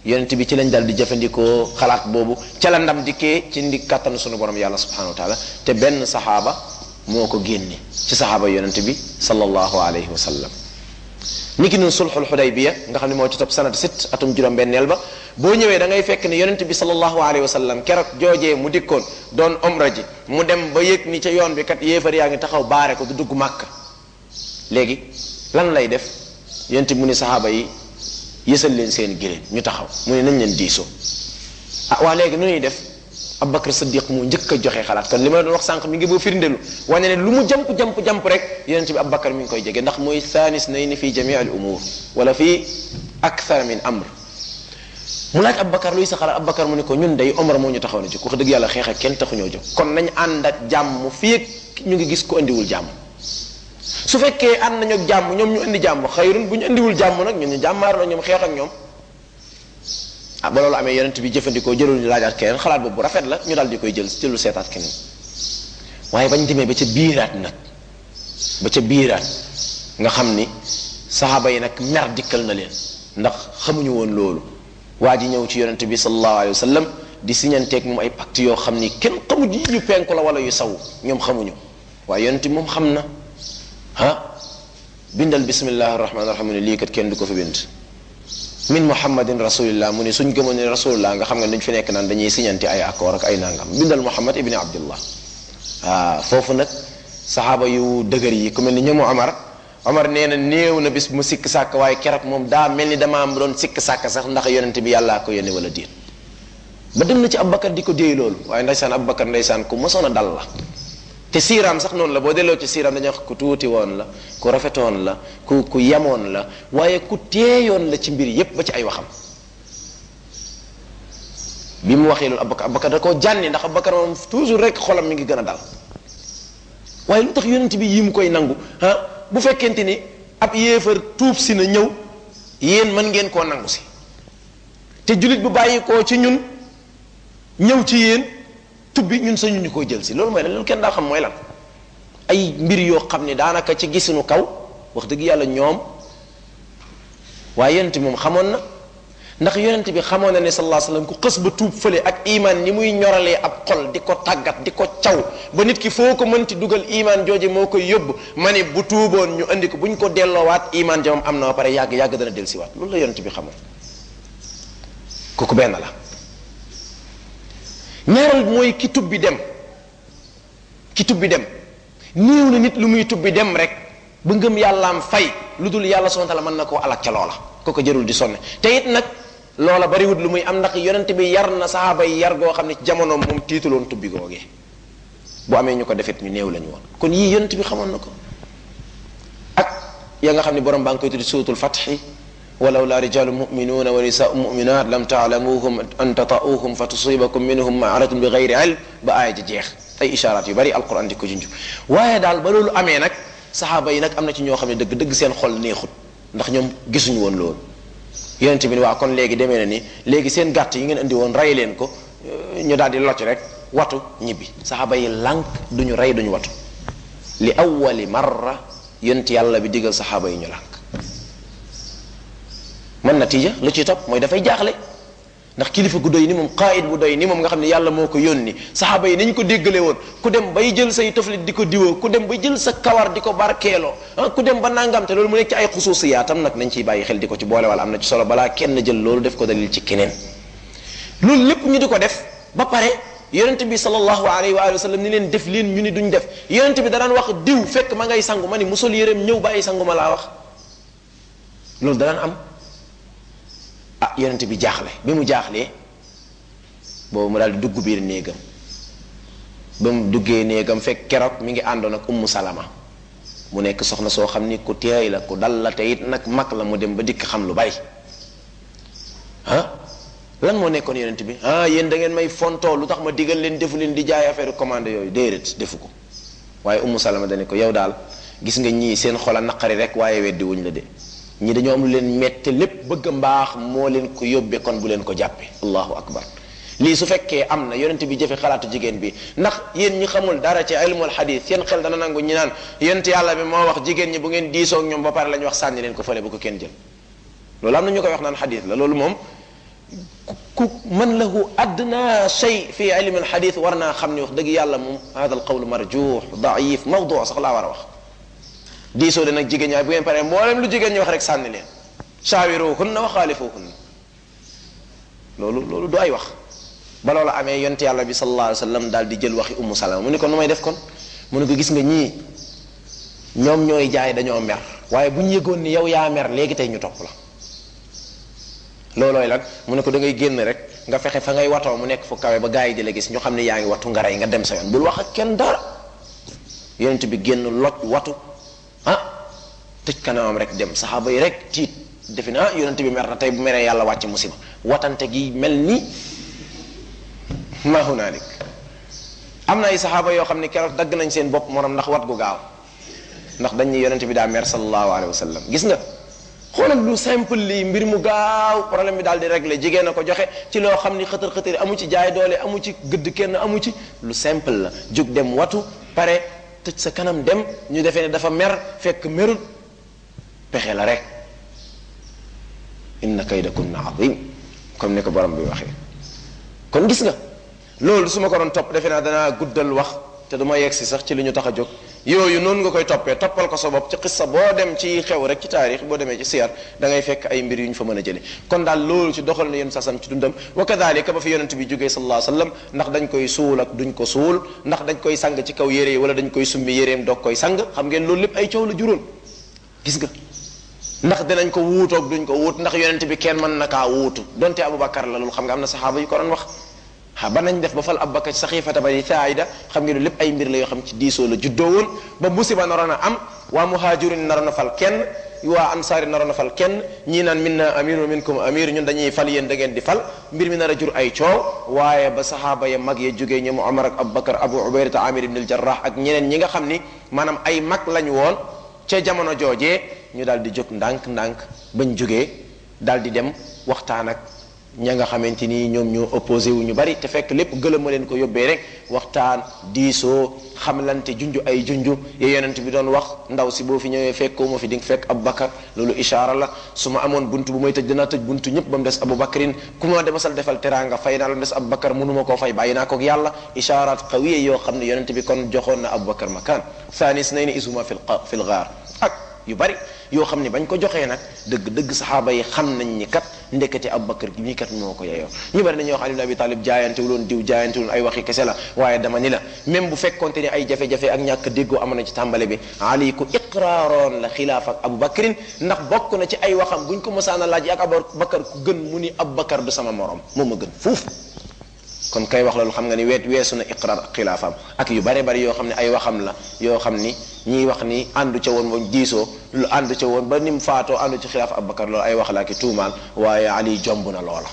yonent bi ci lañ dal di jëfandikoo xalaat boobu ca la ndam dikkee ci ndi kàttanu sunu borom yàlla subhanahu wa taala te benn saxaaba moo ko génne ci saxaaba yonent bi sallallahu alayhi wa sallam ni ki noonu sulxul xudaybiya nga xam ne moo ci topp sanat sit atum juróom benneel ba boo ñëwee da ngay fekk ne yonent bi sallallahu alayhi wa sallam keroog joojee mu dikkoon doon omra ji mu dem ba yëg ni ca yoon bi kat yéefar yaa ngi taxaw baare ko du dugg màkk léegi lan lay def yonent bi mu ni saxaaba yi yësal leen seen giléem ñu taxaw mu ne nañ leen diisoo ah waa léegi nu ñuy def Abubakar Siddiq mu njëkk a joxe xalaat kon li ma doon wax sànq mi ngi boo firndelu wane ne lu mu jamp jamp jamp rek yonent bi Abubakar mi ngi koy jege ndax mooy thaanis nayni fi jamii al umur wala fi akthar min amr mu laaj Abubakar luy sa xalaat Abubakar mu ne ko ñun day omra moo ñu taxaw na jóg wax dëgg yàlla xeex ak kenn taxuñoo jóg kon nañ ànd ak jàmm fii ak ñu ngi gis ko indiwul jàmm su fekkee ànd nañu ak jàmm ñoom ñu indi jàmm xayrun bu ñu indiwul jàmm nag ñun ñu jàmmaar la ñoom xeex ak ñoom ah ba loolu amee yonent bi jëfandikoo jëlul ñu laajaat keneen xalaat boobu bu rafet la ñu daal di koy jël jëlul seetaat keneen waaye bañ demee ba ca biiraat nag ba ca biiraat nga xam ni saxaaba yi nag mer dikkal na leen ndax xamuñu woon loolu waa ji ñëw ci yonent bi sallallahu alayhi wa sallam di siñanteeg moom ay pacte yoo xam ni kenn xamu ji yu penku la wala yu saw ñoom xamuñu waaye yonent bi moom xam na ah bindal bismillahi rahmaani rahim ne lii kat kenn du ko fi bind min muhammadin rasulillah mu ne suñ gëmoon ne rasulillah nga xam nga dañ fi nekk naan dañuy siñante ay accord ak ay nangam bindal muhammad ibni abdillah waaw foofu nag saxaaba yu dëgër yi ku mel ni ñoomu Omar Omar nee na néew na bis mu sikk sàkk waaye keroog moom daa mel ni damaa doon sikk sàkk sax ndax yonente bi yàllaa ko yónne wala déet ba dem na ci Abubakar di ko déey loolu waaye ndeysaan Abubakar ndeysaan ku mosoon a dal la te siiraam sax noonu la boo delloo ci siiraam dañuy wax ku tuuti woon la ku rafetoon la ku ku yemoon la waaye ku teeyoon la ci mbir yépp ba ci ay waxam bi mu waxee loolu Abubakar Abubakar da koo jànni ndax Abubakar moom toujours rek xolam mi ngi gën a dal waaye lu tax yonent bi yi mu koy nangu ah bu fekkente ni ab yéefar tuub si na ñëw yéen mën ngeen koo nangu si te jullit bu bàyyi koo ci ñun ñëw ci yéen tubbi ñun sañu ñu koy jël si loolu mooy lan loolu kenn daa xam mooy lan ay mbir yoo xam ne daanaka ci gisunu kaw wax dëgg yàlla ñoom waaye yonent bi moom xamoon na ndax yonent bi xamoon na ne sallallahu alayhi wasallam ku xës ba tuub fële ak iman ni muy ñoralee ab xol di ko tàggat di ko caw ba nit ki foo ko mënti dugal iman jooje moo koy yóbbu ma ne bu tuuboon ñu andi ko bu ñu ko delloowaat iman ja moom am na ba pare yàgg yàgg dana dellusiwaat loolu la yonent bi xamoon kooku benn la ñaareel mooy ki tubbi dem ki tubbi dem néew na nit lu muy tubbi dem rek ba ngëm yàllaam fay lu dul yàlla subhanahu wa ta'ala mën na koo alak ca loola kooku jërul di sonne te it nag loola bariwut lu muy am ndax yonent bi yar na saxaaba yi yar goo xam ne ci jamonoom moom tiituloon tubbi googee bu amee ñu ko defet ñu néew lañu woon kon yii yonent bi xamoon na ko ak ya nga xam ne borom baa ngi koy tuddi suuratul fatxi walaw la rijalu muminuuna wa nisaau muminat lam taalamuhum an tatauhum fa tusibakum minhum maaratun bi gayri ilm ba aaya ji jeex ay ishaaraat yu bari alquran di ko junj waaye daal ba loolu amee nag saxaaba yi nag am na ci ñoo xam ne dëgg dëgg seen xol neexut ndax ñoom gisuñu woon loolu yonente bi ni waa kon léegi demee na ni léegi seen gàtt yi ngeen indi woon rey leen ko ñu daal di locc rek watu ñibbi saxaaba yi lànk duñu rey duñu watu li awwali marra yonent yàlla bi digal saxaaba yi ñu lànk man natiija lu ciy topp mooy dafay jaaxle ndax kilifa gu doy ni moom qaayid bu doy ni moom nga xam ne yàlla moo ko yónni saxaaba yi nañu ko déggale woon ku dem bay jël say toflit di ko diwoo ku dem ba jël sa kawar di ko barkeeloo ah ku dem ba nangam te loolu mu nekk ci ay xusuusiyaatam nag nañ ciy bàyyi xel di ko ci boole wala am na ci solo balaa kenn jël loolu def ko dalil ci keneen loolu lépp ñu di ko def ba pare yonent bi sallallahu alayhi wa sallam ni leen def leen ñu ni duñ def yonent bi danaan wax diw fekk ma ngay sangu ma ni musol yéreem ñëw bàyyi sangu ma laa wax loolu danaan am ah yonent bi jaaxle bi mu jaaxlee boobu mu daal di dugg biir néegam ba mu duggee néegam fekk keroog mi ngi àndoon ak ummu salama mu nekk soxna soo xam ni ku teey la ku dal la te it nag mag la mu dem ba dikk xam lu bari ah lan moo nekkoon yonent bi ah yéen da ngeen may fontoo lu tax ma digal leen defu leen di jaay affaire commande yooyu déedéet defu ko waaye ummu salama dane ko yow daal gis nga ñii seen xol a naqari rek waaye weddi wuñ la de ñi dañoo am lu leen mette lépp bëgg a mbaax moo leen ko yóbbee kon bu leen ko jàppe allahu akbar lii su fekkee am na yonent bi jëfe xalaatu jigéen bi ndax yéen ñi xamul dara ci ilmul xadis seen xel dana nangu ñi naan yonent yàlla bi moo wax jigéen ñi bu ngeen diisoo ak ñoom ba pare la ñu wax sànni leen ko fële bu ko kenn jël loolu am na ñu koy wax naan xadis la loolu moom ku man lahu adna shay fi ilmi alxadith war naa xam ni wax dëgg yàlla moom hada alqawlu marjuux daif mawdu sax laa war a wax diisoo de nag jigéen ñaay bu ngeen paree mboolem lu jigéen ñi wax rek sànni leen shaawiruhunna wa xaalifuhunna loolu loolu du ay wax ba loola amee yonte yàlla bi sallallahu alayhi wa sallam daal di jël waxi ummu salama mu ni ko nu may def kon mu ne ko gis nga ñii ñoom ñooy jaay dañoo mer waaye bu ñu yëgoon ni yow yaa mer léegi tey ñu topp la loolooy lan mu ne ko da ngay génn rek nga fexe fa ngay watoo mu nekk fu kawe ba gars yi di la gis ñu xam ne yaa ngi watu nga rey nga dem sa yoon bul wax ak kenn dara yonent bi génn loj watu ah tëj kanamam rek dem saxaaba yi rek tiit defe na ah yonent bi mer na tey bu meree yàlla wàcc musiba watante gi mel ni ma hunalik am na ay saxaaba yoo xam ne keroog dagg nañ seen bopp morom ndax wat gu gaaw ndax dañ ne yonent bi daa mer sallallahu alayhi wa sallam gis nga xoolal lu simple lii mbir mu gaaw problème bi daal di régler jigéen a ko joxe ci loo xam ni xëtër xëtër amu ci jaay doole amu ci gëdd kenn amu ci lu simple la jóg dem watu pare tëj sa kanam dem ñu defee ne dafa mer fekk merul pexe la rek inna kaydakunna azim comme ni ko borom bi waxee kon gis nga loolu su ma ko doon topp defe naa danaa guddal wax te du ma yegg si sax ci li ñu tax a jóg yooyu noonu nga koy toppee toppal ko sa bopp ci xissa boo dem ci xew rek ci taarix boo demee ci siyar da ngay fekk ay mbir yu ñu fa mën a jële kon daal loolu ci doxal na yéen sasam ci dundam wa kadalika ba fi yonent bi jógee sallallahu alayhi wasallam ndax dañ koy suul ak duñ ko suul ndax dañ koy sang ci kaw yére yi wala dañ koy summi yéreem doog koy sang xam ngeen loolu lépp ay coow la juróon gis nga ndax dinañ ko wuutoog duñ ko wuut ndax yonent bi kenn mën na kaa wuutu donte Aboubacar la loolu xam nga am na saxaaba yu ko doon wax ha ba nañ def ba fal Abubakar saxiifata ba di saayida xam ngeen lépp ay mbir la yoo xam ci diisoo la juddoo woon ba musiba naroon a am waa muhaajirin naroon a fal kenn waa ansaari naroon a fal kenn ñii naan minna amir wa minkum amir ñun dañuy fal yéen da ngeen di fal mbir mi nar a jur ay coow waaye ba saxaaba ya mag ya jógee ñoom Omar ak Abubakar Abu Ubaydata Amir ibn al-Jarrah ak ñeneen ñi nga xam ni maanaam ay mag lañ woon ca jamono joojee ñu daal di jóg ndànk-ndànk bañ jógee daal di dem waxtaan ak ña nga xamante ni ñoom ñoo opposé wu ñu bari te fekk lépp gëlëm ma leen ko yóbbee rek waxtaan diisoo xamlante junj ay junj ya yonent bi doon wax ndaw si boo fi ñëwee fekkoo ma fi di nga fekk Abubakar loolu ishaara la su ma amoon buntu bu may tëj danaa tëj buntu ñëpp ba mu des Abubakarin ku ma demasal defal teraanga fay naa la des Abubakar mënuma koo fay bàyyi naa ko ak yàlla ishaaraat qawiya yoo xam ne yonent bi kon joxoon na Abubakar makaan thanis nay ni isuma fil fil gaar ak yu bari yoo xam ne bañ ko joxee nag dëgg dëgg saxaaba yi xam nañ ni kat ndekete Abubakar gi mii kat moo ko yeyoo ñu bari dañuy wax Ali ibn Abi Talib jaayantewuloon diw jaayantewuloon ay waxi kese la waaye dama ni la même bu fekkonte ni ay jafe-jafe ak ñàkk déggoo amoon na ci tàmbale bi Ali ku iqraaroon la xilaaf ak Abubakarin ndax bokk na ci ay waxam buñ ko mosaan a laaj ak Abubakar ku gën mu ni Abubakar du sama morom moo ma gën fuuf kon kay wax loolu xam nga ni weet weesu na iqraar ak xilaafam ak yu bare bari yoo xam ne ay waxam la yoo xam ni ñiy wax ni àndu ca woon moom diisoo lu àndu ca woon ba ni mu faatoo àndu ci xilaaf Abubakar loolu ay wax laa ki tuumaal waaye Ali jomb na loola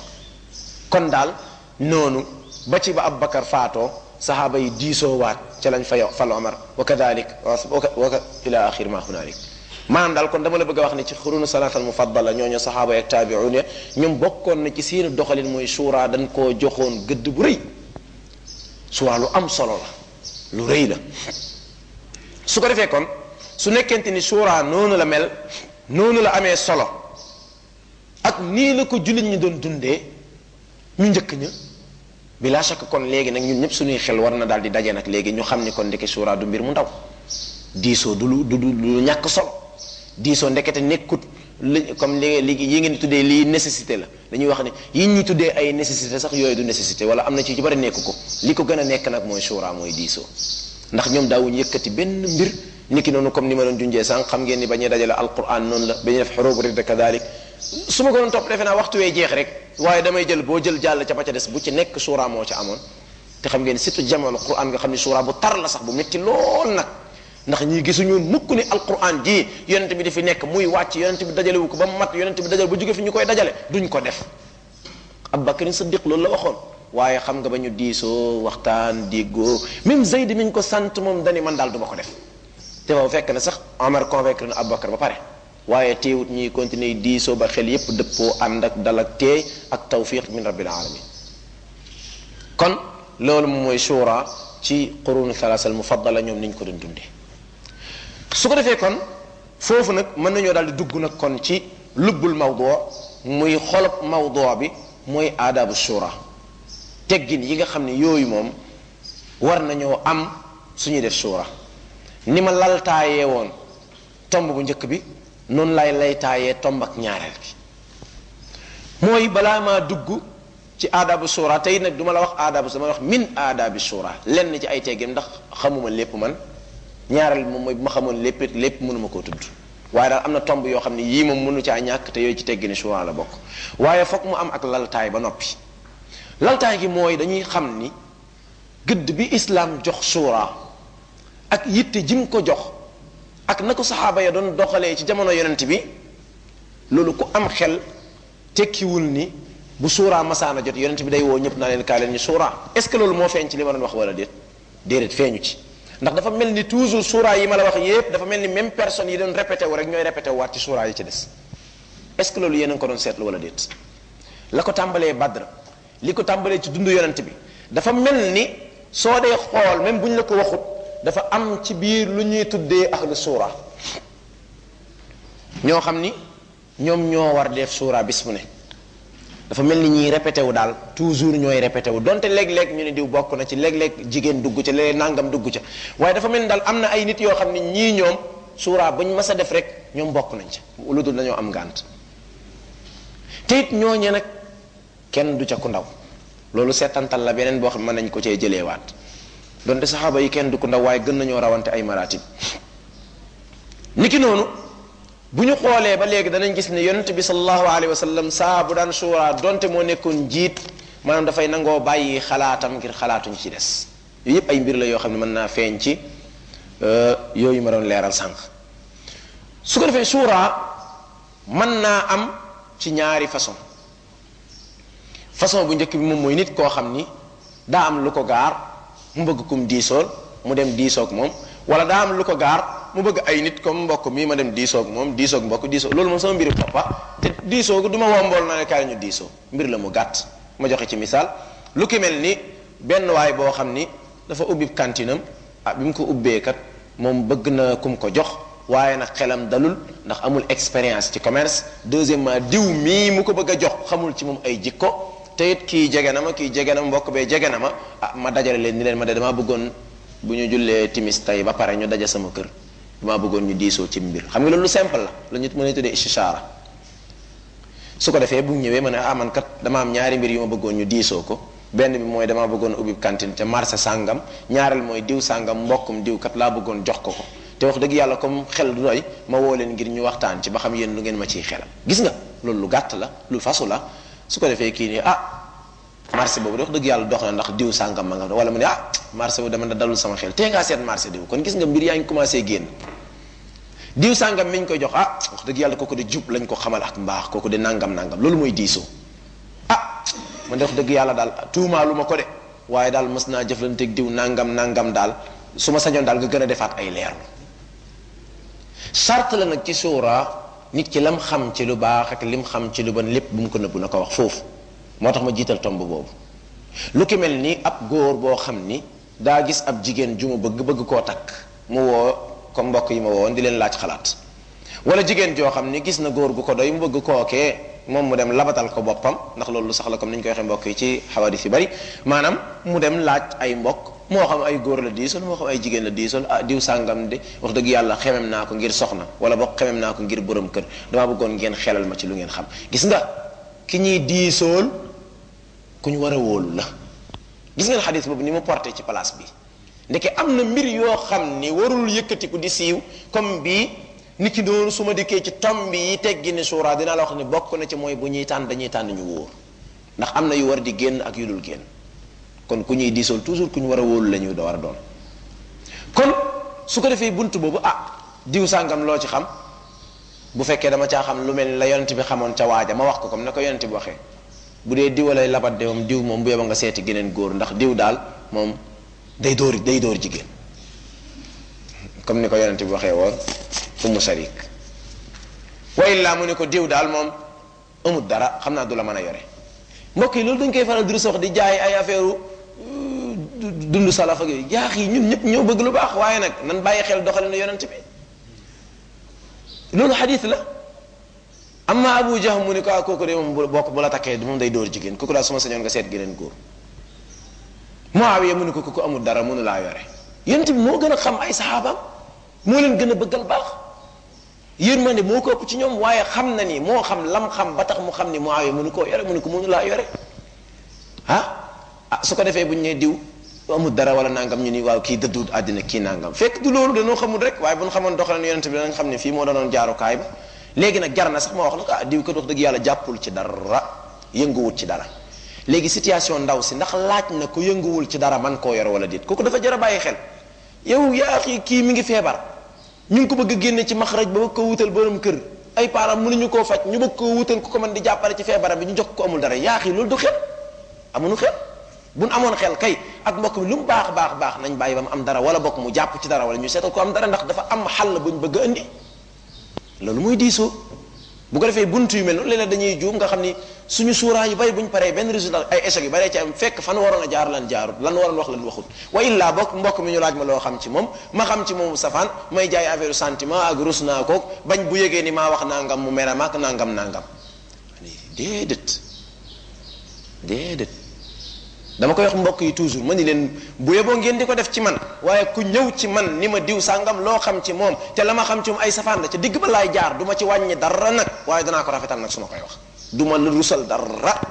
kon daal noonu ba ci ba Abubakar faatoo saxaaba yi diisoo waat ca lañ fa fal Omar wa kadalik wa ila axir ma hunalik maanaam daal kon dama la bëgg a wax ne ci xurunu salaatal mufaddala ñooñu saxaaba yi ak taabiun ya ñoom bokkoon na ci seen doxalin mooy suuraa dañ koo joxoon gëdd bu rëy suuraa lu am solo la lu rëy la su ko defee kon su nekkente ni suuraa noonu la mel noonu la amee solo ak nii la ko jullit ñi doon dundee ñu njëkk ña bila shakk kon léegi nag ñun ñëpp suñuy xel war na daal di daje nag léegi ñu xam ni kon ndeke suuraa du mbir mu ndaw diisoo du lu du lu ñàkk solo diisoo ndekete nekkut li comme li li yi ngeen di tuddee lii nécessité la dañuy wax ne yi ñuy tuddee ay nécessité sax yooyu du nécessité wala am na ci ci bari nekk ko li ko gën a nekk nag mooy suuraa mooy diisoo ndax ñoom daawuñu yëkkati benn mbir niki noonu comme ni ma doon junjee sànq xam ngeen ni ba ñuy dajale alquran noonu la ba ñuy def xurubu ridda kadalik su ma ko doon topp defe naa waxtu wee jeex rek waaye damay jël boo jël jàll ca ba ca des bu ci nekk suuraa moo ca amoon te xam ngeen surtout jamono quran nga xam ni suuraa bu tar la sax bu métti lool nag ndax ñii gisuñu mukk ni alquran ji yonent bi di fi nekk muy wàcc yonent bi dajale wu ko ba mat yonent bi dajale ba jóge fi ñu koy dajale duñ ko def Abubakar Siddiq loolu la waxoon waaye xam nga ba ñu diisoo waxtaan déggoo même Zayd mi ñu ko sant moom dani man daal du ma ko def te boobu fekk na sax Omar convaincre na Abubakar ba pare waaye teewut ñuy continuer diisoo ba xel yépp dëppoo ànd ak dal ak teey ak tawfiq min rabbil alamin kon loolu moom mooy shura ci qurunu thalath al mufaddala ñoom niñ ko doon dundee su ko defee kon foofu nag mën nañoo daal di dugg nag kon ci lubbul mawdoo muy xolob mawdoo bi mooy aadabu shura teggin yi nga xam ne yooyu moom war nañoo am suñuy def shura ni ma laltaayee woon tomb bu njëkk bi noonu lay laytaayee tomb ak ñaareel bi mooy balaa maa dugg ci aadabu shura tey nag du ma la wax aadabu dama wax min aadabi shura lenn ci ay teggin ndax xamuma lépp man ñaareel moom mooy bu ma xamoon lépp lépp mënuma koo tudd waaye daal am na tomb yoo xam ne yii moom mënu caa ñàkk te yooyu ci teggini shura la bokk waaye foog mu am ak laltaay ba noppi laltaay gi mooy dañuy xam ni gëdd bi islaam jox shura ak yitte jim ko jox ak na ko saxaaba ya doon doxalee ci jamono yonent bi loolu ku am xel tekkiwul ni bu shura masaana jot yonent bi day woo ñëpp naa leen kaa leen ñu shura est ce que loolu moo feeñ ci li ma doon wax wala déet déedéet feeñu ci ndax dafa mel ni toujours suura yi ma la wax yépp dafa mel ni même personne yi doon répété wu rek ñooy répété wu waat ci suura yi ci des est-ce que loolu yéen a ngi ko doon seetlu wala déet la ko tàmbalee Badr li ko tàmbalee ci dundu yonent bi dafa mel ni soo dee xool même bu ñu la ko waxut dafa am ci biir lu ñuy tuddee ahlu suura ñoo xam ni ñoom ñoo war def suura bis bu ne dafa mel ni ñiy répété wu daal toujours ñooy répété wu donte léeg-léeg ñu ne diw bokk na ci léeg-léeg jigéen dugg ca léeg nangam dugg ca waaye dafa mel ni daal am na ay nit yoo xam ne ñii ñoom suuraa buñ mas a def rek ñoom bokk nañ ca lu dul dañoo am ngànt te it ñooñe nag kenn du ca ku ndaw loolu seetantal la beneen boo xam mën nañ ko cee jëleewaat donte saxaaba yi kenn du ku ndaw waaye gën nañoo rawante ay maratib niki noonu bu ñu xoolee ba léegi danañ gis ne yonent bi sallallahu alayhi wa sallam saa bu daan suuraa donte moo nekkoon njiit maanaam dafay nangoo bàyyi xalaatam ngir xalaatuñu ci des yooyu yëpp ay mbir la yoo xam ne mën naa feeñ ci yooyu ma doon leeral sànq su ko defee suuraa mën naa am ci ñaari façon façon bu njëkk bi moom mooy nit koo xam ni daa am lu ko gaar mu bëgg kum diisool mu dem diisoog moom wala daa am lu ko gaar mu bëgg ay nit comme mbokk mii ma dem diisoog moom diisoog mbokk diisoog loolu moom sama mbiru boppa te diisoogu du ma wombool naa ne kaay ñu diisoo mbir la mu gàtt ma joxe ci misaal lu ki mel ni benn waay boo xam ni dafa ubbi kantinam ah bi mu ko ubbee kat moom bëgg na kum ko jox waaye nag xelam dalul ndax amul expérience ci commerce deuxièmement diw mii mu ko bëgg a jox xamul ci moom ay jikko te it kii jege na ma kii jege na ma mbokk bee jege na ma ah ma dajale leen ni leen ma de damaa bëggoon bu ñu jullee timis tey ba pare ñu daje sama kër damaa bëggoon ñu diisoo ci mbir xam nga loolu lu simple la la ñu mën a tuddee istishaara su ko defee bu ñëwee ma ne ah man kat dama am ñaari mbir yu ma bëggoon ñu diisoo ko benn bi mooy damaa bëggoon ubbi cantine ca marché sàngam ñaareel mooy diw sàngam mbokkum diw kat laa bëggoon jox ko ko te wax dëgg yàlla comme xel du doy ma woo leen ngir ñu waxtaan ci ba xam yéen lu ngeen ma ciy xelal gis nga loolu lu gàtt la lu fasu la su ko defee kii nii ah marché boobu de wax dëgg yàlla dox na ndax diw sàngam ma nga wala mu ne ah marché boobu dama da dalul sama xel tee ngaa seet marché diw kon gis nga mbir yaa ngi commencé génn diw sàngam mi ñu koy jox ah wax dëgg yàlla kooku de jub lañ ko xamal ak mbaax kooku de nangam nangam loolu mooy diisoo ah man de wax dëgg yàlla daal tuumaalu ma ko de waaye daal mës naa jëflanteeg diw nangam nangam daal su ma sañoon daal nga gën a defaat ay leerlu charte la nag ci suura nit ki lam xam ci lu baax ak lim xam ci lu bon lépp bu mu ko nëbbu na ko wax foofu moo tax ma jiital tomb boobu lu ki mel ni ab góor boo xam ni daa gis ab jigéen ju mu bëgg bëgg koo takk mu woo comme mbokk yi ma woon di leen laaj xalaat wala jigéen joo xam ni gis na góor gu ko doy mu bëgg kookee moom mu dem labatal ko boppam ndax loolu lu sax la comme ni ñu koy waxee mbokk yi ci xawadis yu bari maanaam mu dem laaj ay mbokk moo xam ay góor la diisol moo xam ay jigéen la diisol ah diw sàngam de wax dëgg yàlla xemem naa ko ngir soxna wala boog xemem naa ko ngir borom kër damaa bëggoon ngeen xelal ma ci lu ngeen xam gis nga ki ñuy diisool ku ñu war a wóolu la gis ngeen xadis boobu ni mu porté ci place bi ndeke am na mbir yoo xam ni warul yëkkatiku di siiw comme bii nit ki doonu su ma dikkee ci tomb yi teggi ni suuraa dinaa la wax ni bokk na ci mooy bu ñuy tànn dañuy tànn ñu wóor ndax am na yu war di génn ak yu dul génn kon ku ñuy diisool toujours ku ñu war a wóolu la ñu da war a doon kon su ko defee bunt boobu ah diw sàngam loo ci xam bu fekkee dama caa xam lu mel ni la yonent bi xamoon ca waaja ma wax ko comme ne ko yonent bi waxee bu dee diw lay labat de moom diw moom bu yeba nga seeti geneen góor ndax diw daal moom day dóor day dóor jigéen comme ni ko yonent bi waxee woon umu sarik wa illaa mu ne ko diw daal moom amut dara xam naa du la mën a yore mbokk yi loolu dañ koy faral di rus wax di jaay ay affaire dund salaf ak yooyu jaax yi ñun ñëpp ñoo bëgg lu baax waaye nag nan bàyyi xel doxalinu yonent bi loolu xadis la amma abu jahm mu ni ko ah kooku de moom bu bokk bu la takkee moom day dóor jigéen kooku daal su ma sañoon nga seet geneen góor muawiya mu ni ko kooku amul dara mënu laa yore yonent bi moo gën a xam ay saxaabaam moo leen gën a bëggal baax yërmande moo ko ëpp ci ñoom waaye xam na ni moo xam lam xam ba tax mu xam ni muawiya mënu koo yore mënu ko mënu laa yore ah ah su ko defee bu ñu nee diw amul dara wala nangam ñu ni waaw kii dëdduut àddina kii nangam fekk du loolu dañoo xamul rek waaye bu ñu xamoon doxalin yonent bi danañ xam ne fii moo doonoon jaarukaay ba léegi nag jar na sax ma wax la ko ah diw kat wax dëgg yàlla jàppul ci dara yënguwut ci dara léegi situation ndaw si ndax laaj na ko yënguwul ci dara man koo yor wala déet kooku dafa jar a bàyyi xel yow yaa xii kii mi ngi feebar ñu ngi ko bëgg a génne ci maxraj ba bëgg ko wutal borom kër ay parents mënuñu koo faj ñu bëgg koo wutal ku ko mën di jàppale ci feebaram bi ñu jox ko amul dara yaa xii loolu du xel amuñu xel buñ amoon xel kay ak mbokk mi lu mu baax baax baax nañ bàyyi ba mu am dara wala bokk mu jàpp ci dara wala ñu seetal ko am dara ndax dafa am xàll buñ bëgg a indi loolu muy diisoo bu ko defee buntu yu mel noonu léeg-léeg dañuy juum nga xam ni suñu suuraa yu bari bu ñu paree benn résultat ay échec yu bari ci am fekk fan waroon a jaar lan jaarut lan waroon wax lan waxut wa illaa bokk mbokk mi ñu laaj ma loo xam ci moom ma xam ci moom safaan may jaay affaire sentiment ak rus naa koog bañ bu yégee ni maa wax nangam mu mere maak nangam nangam déedéet déedéet dama koy wax mbokk yi toujours ma ni leen bu yeboo ngeen di ko def ci man waaye ku ñëw ci man ni ma diw sàngam loo xam ci moom te la ma xam ci moom ay safaan la ca digg ba laay jaar du ma ci wàññi dara nag waaye danaa ko rafetal nag su ma koy wax du ma la rusal dara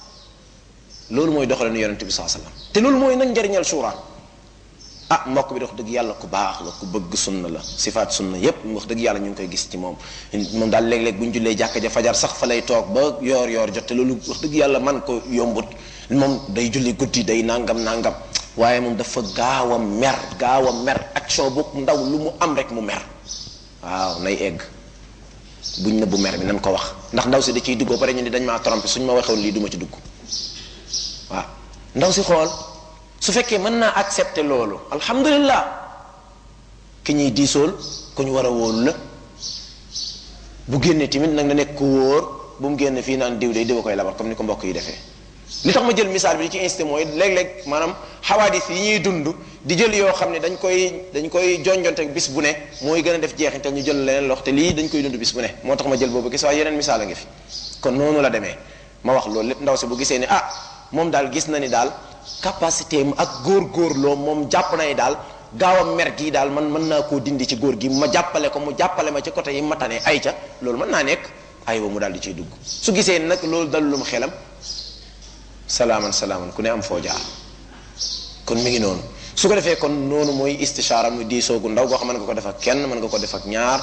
loolu mooy doxalinu yonente bi saa sallam te loolu mooy nag njariñal suura ah mbokk bi wax dëgg yàlla ku baax la ku bëgg sunna la sifaat sunna yépp wax dëgg yàlla ñu ngi koy gis ci moom moom daal léeg-léeg bu ñu jullee jàkka ja fajar sax fa lay toog ba yoor yoor jot te loolu wax dëgg yàlla man ko yombut moom day julli guddi day nangam nangam waaye moom dafa gaaw a mer gaaw a mer action bu ndaw lu mu am rek mu mer waaw nay egg buñ ne bu mer bi nan ko wax ndax ndaw si da ciy dugg ba pare ñu ni dañ maa trompé suñ ma waxoon lii du ma ci dugg waaw ndaw si xool su fekkee mën naa accepter loolu alhamdulillah ki ñuy diisool ku ñu war a wóolu la bu génnee tamit nag na nekk ku wóor bu mu génn fii naan diw day diwa koy labar comme ni ko mbokk yi defee li tax ma jël misaal bi di ci insisté mooy léeg-léeg maanaam xawaadis yi ñuy dund di jël yoo xam ne dañ koy dañ koy jonjonte bis bu ne mooy gën a def jeexintal ñu jël leneen lox te lii dañ koy dund bis bu ne moo tax ma jël boobu gis waaye yeneen misaal a ngi fi kon noonu la demee ma wax loolu lépp ndaw si bu gisee ni ah moom daal gis na ni daal capacité am ak góor-góorloo moom jàpp na ni daal gaaw a mer gii daal man mën naa koo dindi ci góor gi ma jàppale ko mu jàppale ma ci côté yi ma tane ay ca loolu mën naa nekk aywa mu daal di ciy dugg su gisee nag loolu dalulum xelam salaaman salaaman ku ne am foo jaar kon mi ngi noonu su ko defee kon noonu mooy istishaara muy diisoogu ndaw goo xam mën nga ko def ak kenn mën nga ko def ak ñaar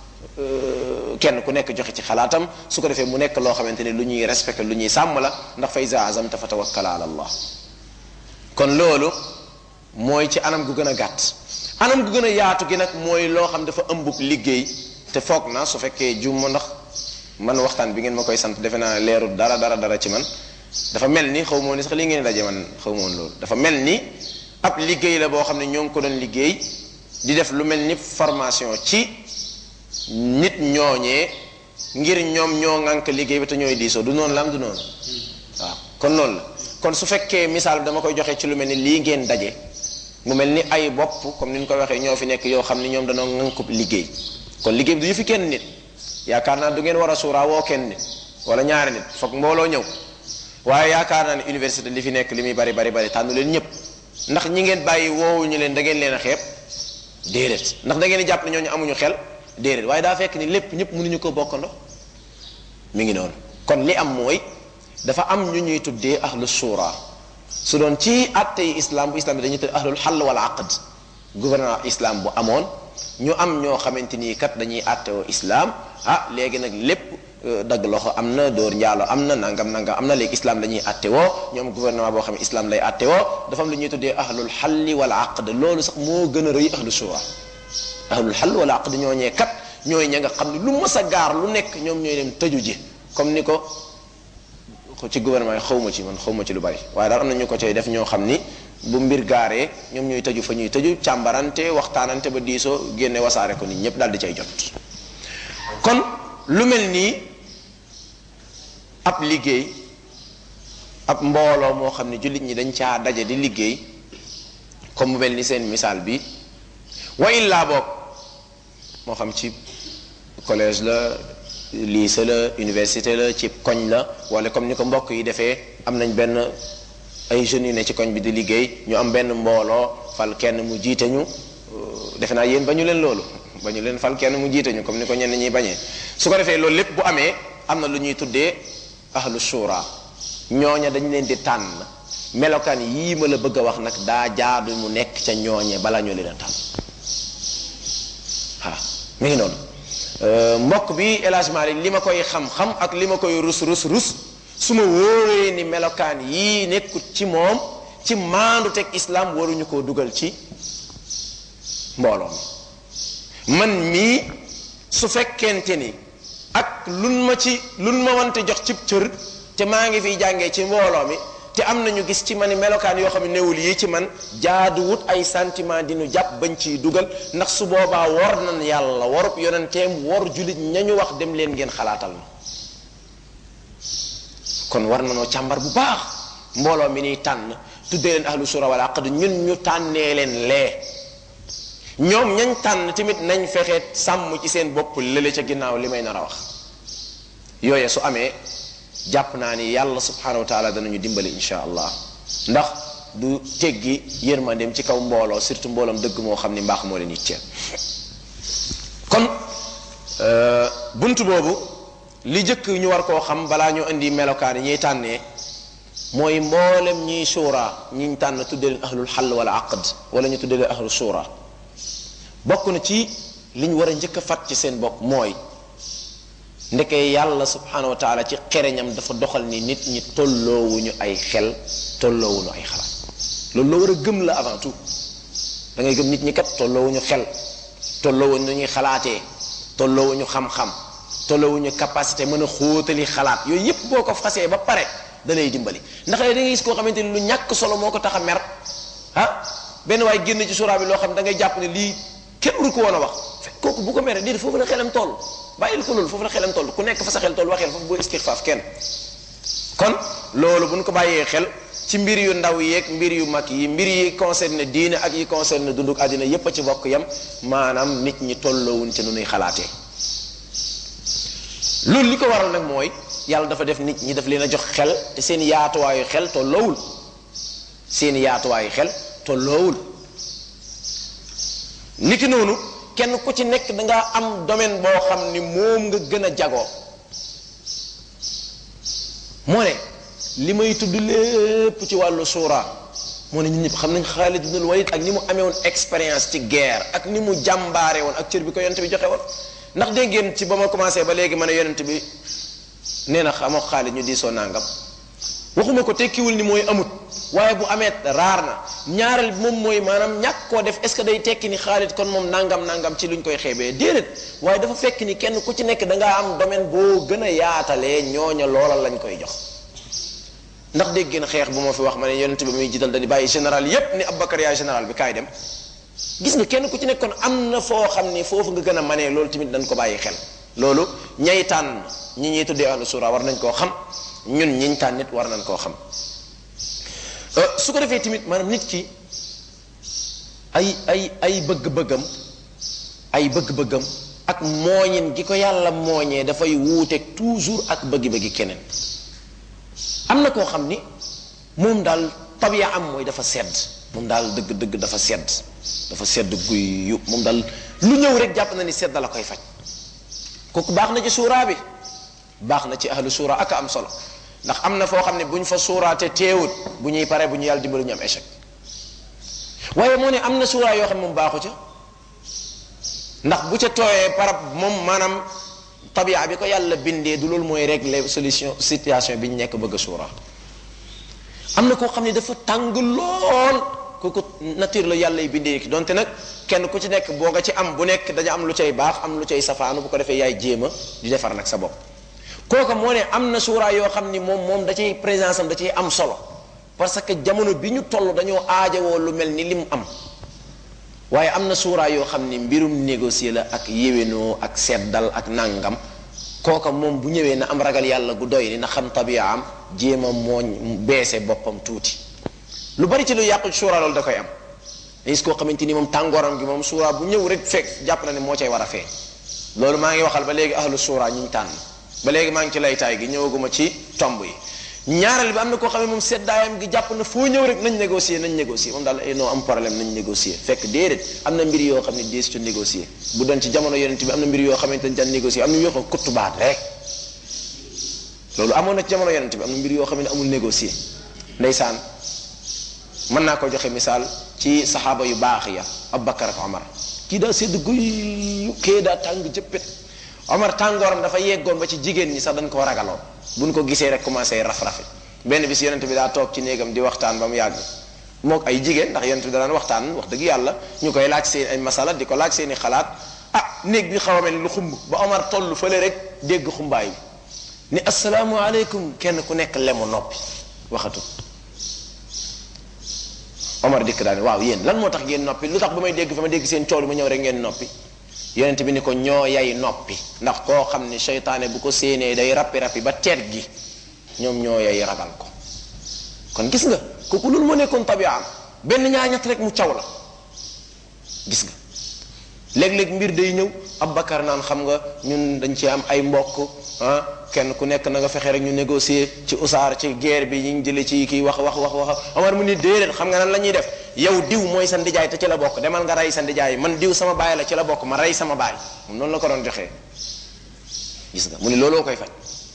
kenn ku nekk joxe ci xalaatam su ko defee mu nekk loo xamante ne lu ñuy respecté lu ñuy sàmm la ndax fa iza azamta fa tawakkal ala allah kon loolu mooy ci anam gu gën a gàtt anam gu gën a yaatu gi nag mooy loo xam dafa ëmbub liggéey te foog na su fekkee jum ndax man waxtaan bi ngeen ma koy sant defe naa leerul dara dara dara ci man dafa mel ni xaw ma woon ni sax li ngeen daje man xaw ma woon loolu dafa mel ni ab liggéey la boo xam ne ñoo ngi ko doon liggéey di def lu mel ni formation ci nit ñooñee ngir ñoom ñoo ŋànk liggéey bi te ñooy diisoo du noonu la am du noonu waaw kon noonu la kon su fekkee misaal bi dama koy joxe ci lu mel ni lii ngeen daje mu mel ni ay bopp comme ni ñu ko waxee ñoo fi nekk yoo xam ni ñoom danoo ŋànkub liggéey kon liggéey bi du yëfi kenn nit yaakaar naa du ngeen war a suuraa woo kenn nit wala ñaari nit foog mbooloo ñëw waaye yaakaar naa ne université li fi nekk li muy bari bari bari tànnu leen ñëpp ndax ñi ngeen bàyyi woowuñu leen da ngeen leen a xeeb déedéet ndax da ngeen di jàpp ne ñooñu amuñu xel déedéet waaye daa fekk ni lépp ñëpp mënuñu ko bokkandoo mi ngi noonu kon li am mooy dafa am ñu ñuy tuddee ahlu shura su doon ci atte yi islam bu islam bi dañuy tuddee ahlul xall wala aqd gouvernement islam bu amoon ñu am ñoo xamante ni kat dañuy attewoo islam ah léegi nag lépp dagg loxo am na dóor njaalo am na nangam nangam am na léegi islam la ñuy attewoo ñoom gouvernement boo xam ne islam lay attewoo dafa am lu ñuy tuddee ahlul xalli wala aqd loolu sax moo gën a rëy ahlu shura ahlul xall wala aqd ñooñee kat ñooy ña nga xam ne lu mës a gaar lu nekk ñoom ñooy dem tëju ji comme ni ko ci gouvernement yi xaw ma ci man xaw ma ci lu bari waaye daal am na ñu ko cay def ñoo xam ni bu mbir gaaree ñoom ñooy tëju fa ñuy tëju càmbarante waxtaanante ba diisoo génne wasaare ko nit ñëpp daal di cay jot kon lu mel nii ab liggéey ab mbooloo moo xam ne jullit ñi dañ caa daje di liggéey comme mu mel ni seen misaal bi wa illaa boog moo xam ci collège la lycée la université la ci koñ la wala comme ni ko mbokk yi defee am nañ benn ay jeunes yu ne ci koñ bi di liggéey ñu am benn mbooloo fal kenn mu jiite ñu defe naa yéen ba ñu leen loolu ba ñu leen fal kenn mu jiite ñu comme ni ko ñenn ñi bañee su ko defee loolu lépp bu amee am na lu ñuy tuddee ahlu shura ñooña dañ leen di tànn melokaan yii ma la bëgg a wax nag daa jaadu mu nekk ca ñooñe bala ñu leen a tànn waaw mi ngi noonu mbokk bi El Hadj Malick li ma koy xam-xam ak li ma koy rus rus rus su ma wóoree ni melokaan yii nekkut ci moom ci maandu teg islam waruñu koo dugal ci mbooloo mi man mii su fekkente ni ak lun ma ci lun ma wante jox cib cër te maa ngi fiy jàngee ci mbooloo mi te am nañu gis ci man melokaan yoo xam ne newul yi ci man jaaduwut ay sentiment di nu jàpp bañ ciy dugal ndax su boobaa war nan yàlla warub yonenteem war julit ñañu wax dem leen ngeen xalaatal ma kon war na noo càmbar bu baax mbooloo mi niy tànn tuddee leen ahlu sura wal aqd ñun ñu tànnee leen lee ñoom ñañ tànn tamit nañ fexe sàmm ci seen bopp lële ca ginnaaw li may nar a wax yooye su amee jàpp naa ni yàlla subhanahu wa taala danañu dimbali insha allah ndax du teggi yërmandeem ci kaw mbooloo surtout mbooloom dëgg moo xam ni mbaax moo leen yitteel kon bunt boobu li jëkk ñu war koo xam balaa ñu indi melokaan yi ñuy tànnee mooy mboolem ñiy suura ñiñ tànn tudde leen ahlul xall wala aqd wala ñu tudde leen ahlul suura bokk na ci li ñu war a njëkk a fat ci seen bopp mooy ndeke yàlla subhanahu wa taala ci xereñam dafa doxal ni nit ñi tolloowuñu ay xel tolloowuñu ay xalaat loolu la war a gëm la avant tout da ngay gëm nit ñi kat tolloowuñu xel tolloowuñu nu ñuy xalaatee tolloowuñu xam-xam tolloowuñu capacité mën a xóotali xalaat yooyu yépp boo ko fasee ba pare da lay dimbali ndax da ngay gis koo xamante ni lu ñàkk solo moo ko tax a mer ah benn waaye génn ci suraa bi loo xam da ngay jàpp ne lii kenn waru ko woon a wax fekk kooku bu ko meree déedéet foofu la xelam toll bàyyil ko loolu foofu la xelam toll ku nekk fa sa xel toll waxeel foofu boo istixfaaf kenn kon loolu bu ñu ko bàyyee xel ci mbir yu ndaw yeeg mbir yu mag yi mbir yi concerne diine ak yi concerne dunduk àddina yépp a ci bokk yam maanaam nit ñi tolloowuñ ci nu nuy xalaatee loolu li ko waral nag mooy yàlla dafa def nit ñi daf leen a jox xel te seen yaatuwaayu xel tolloowul seen yaatuwaayu xel tolloowul niki noonu kenn ku ci nekk da ngaa am domaine boo xam ni moom nga gën a jagoo moo ne li may tudd lépp ci wàllu suura moo ne ñun ñëpp xam nañ Xaalid ibnul Walid ak ni mu amee woon expérience ci guerre ak ni mu jàmbaare woon ak cër bi ko yonent bi joxe woon ndax dégg ngeen ci ba ma commencé ba léegi ma ne yonent bi nee na xamoo Xaalid ñu diisoo nangam waxuma ko tekkiwul ni mooy amut waaye bu amee raar na ñaareel moom mooy maanaam ñàkk koo def est ce que day tekki ni Xaalid kon moom nangam nangam ci luñ koy xeebee déedéet waaye dafa fekk ni kenn ku ci nekk da ngaa am domaine boo gën a yaatalee ñooña loola lañ koy jox ndax dégg ngeen xeex bu ma fi wax ma ne yonent bi muy jiital dañuy bàyyi général yépp ni Abubakar yaay général bi kaay dem gis nga kenn ku ci nekk kon am na foo xam ni foofu nga gën a manee loolu tamit dañ ko bàyyi xel loolu ñay tànn ñi ñuy tuddee ahlu sura war nañ koo xam ñun ñiñ tànn nit war nañ koo xam su ko defee tamit maanaam nit ki ay ay ay bëgg-bëggam ay bëgg-bëggam ak mooñin gi ko yàlla mooñee dafay wuuteeg toujours ak bëggi-bëggi keneen am na koo xam ni moom daal tabiya am mooy dafa sedd moom daal dëgg-dëgg dafa sedd dafa sedd guy yu moom daal lu ñëw rek jàpp na ni sedd la koy faj kooku baax na ci suuraa bi baax na ci ahlu suura ak am solo ndax am na foo xam ne bu ñu fa suuraate teewut bu ñuy pare bu ñu yàlla dimbali ñu am échec waaye moo ne am na suuraa yoo xam ne moom baaxu ca ndax bu ca tooyee parab moom maanaam tabia bi ko yàlla bindee du loolu mooy régler solution situation bi ñu nekk bëgg a suura am na koo xam ne dafa tàng lool kooku nature la yàlla y bindee ki donte nag kenn ku ci nekk boo nga ci am bu nekk dañu am lu cay baax am lu cay safaanu bu ko defee yaay jéema di defar nag sa bopp kooka moo ne am na suuraa yoo xam ni moom moom da ciy présence am da ciy am solo parce que jamono bi ñu toll dañoo aajowoo lu mel ni lim am waaye am na suuraa yoo xam ni mbirum négocier la ak yéwénoo ak seddal ak nàngam kooka moom bu ñëwee na am ragal yàlla gu doy ni na xam tabia am jéem a mooñ beese boppam tuuti lu bari ci lu yàqu suuraa loolu da koy am gis koo xamante ni moom tàngooram gi moom suuraa bu ñëw rek fekk jàpp na ne moo cay war a feeñ loolu maa ngi waxal ba léegi ahlu suura ñu tànn ba léegi maa ngi ci laytaay gi ñëwaguma ci tomb yi ñaareel bi am na koo xam ne moom seddaayam gi jàpp na foo ñëw rek nañ négocier nañ négocier moom daal non am problème nañ négocier fekk déedéet am na mbir yoo xam ne dees ci négocier bu doon ci jamono yonent bi am na mbir yoo xamante ne daan négocier am na yoo xam ne kuttu baat rek loolu amoon na ci jamono yonent bi am na mbir yoo xam ne amul négocier ndeysaan mën naa ko joxe misaal ci saxaaba yu baax ya Abubakar ak Omar kii daa sedd guy kee daa tàng jëppet Omar tàngooram dafa yeggoon ba ci jigéen ñi sax dañ koo ragaloon buñ ko gisee rek commencé raf-rafi benn bis yonent bi daa toog ci néegam di waxtaan ba mu yàgg mook ay jigéen ndax yonent bi da daan waxtaan wax dëgg yàlla ñu koy laaj seen ay masala di ko laaj seen i xalaat ah néeg bi xaw a mel ni lu xumb ba Omar toll fële rek dégg xumbaay bi ni asalaamualeykum kenn ku nekk lemu noppi waxatu Omar dikk daal waaw yéen lan moo tax ngeen noppi lu tax ba may dégg fa ma dégg seen coow li ma ñëw rek ngeen noppi yonent bi ni ko ñoo yay noppi ndax koo xam ni seytaane bu ko séenee day rappi rappi ba teet gi ñoom ñoo yay ragal ko kon gis nga kooku loolu moo nekkoon tabiaam benn ñaar ñett rek mu caw la gis nga léeg-léeg mbir day ñëw Abubakar naan xam nga ñun dañ ci am ay mbokk ah kenn ku nekk na nga fexe rek ñu négocier ci usaar ci guerre bi ñu jëlee ci kii wax wax wax wax Omar mu ni déedéet xam nga nan la ñuy def yow diw mooy sa ndijaay te ci la bokk demal nga rey sa ndijaay man diw sama baay la ci la bokk ma rey sama baay moom noonu la ko doon joxee gis nga mu ni looloo koy faj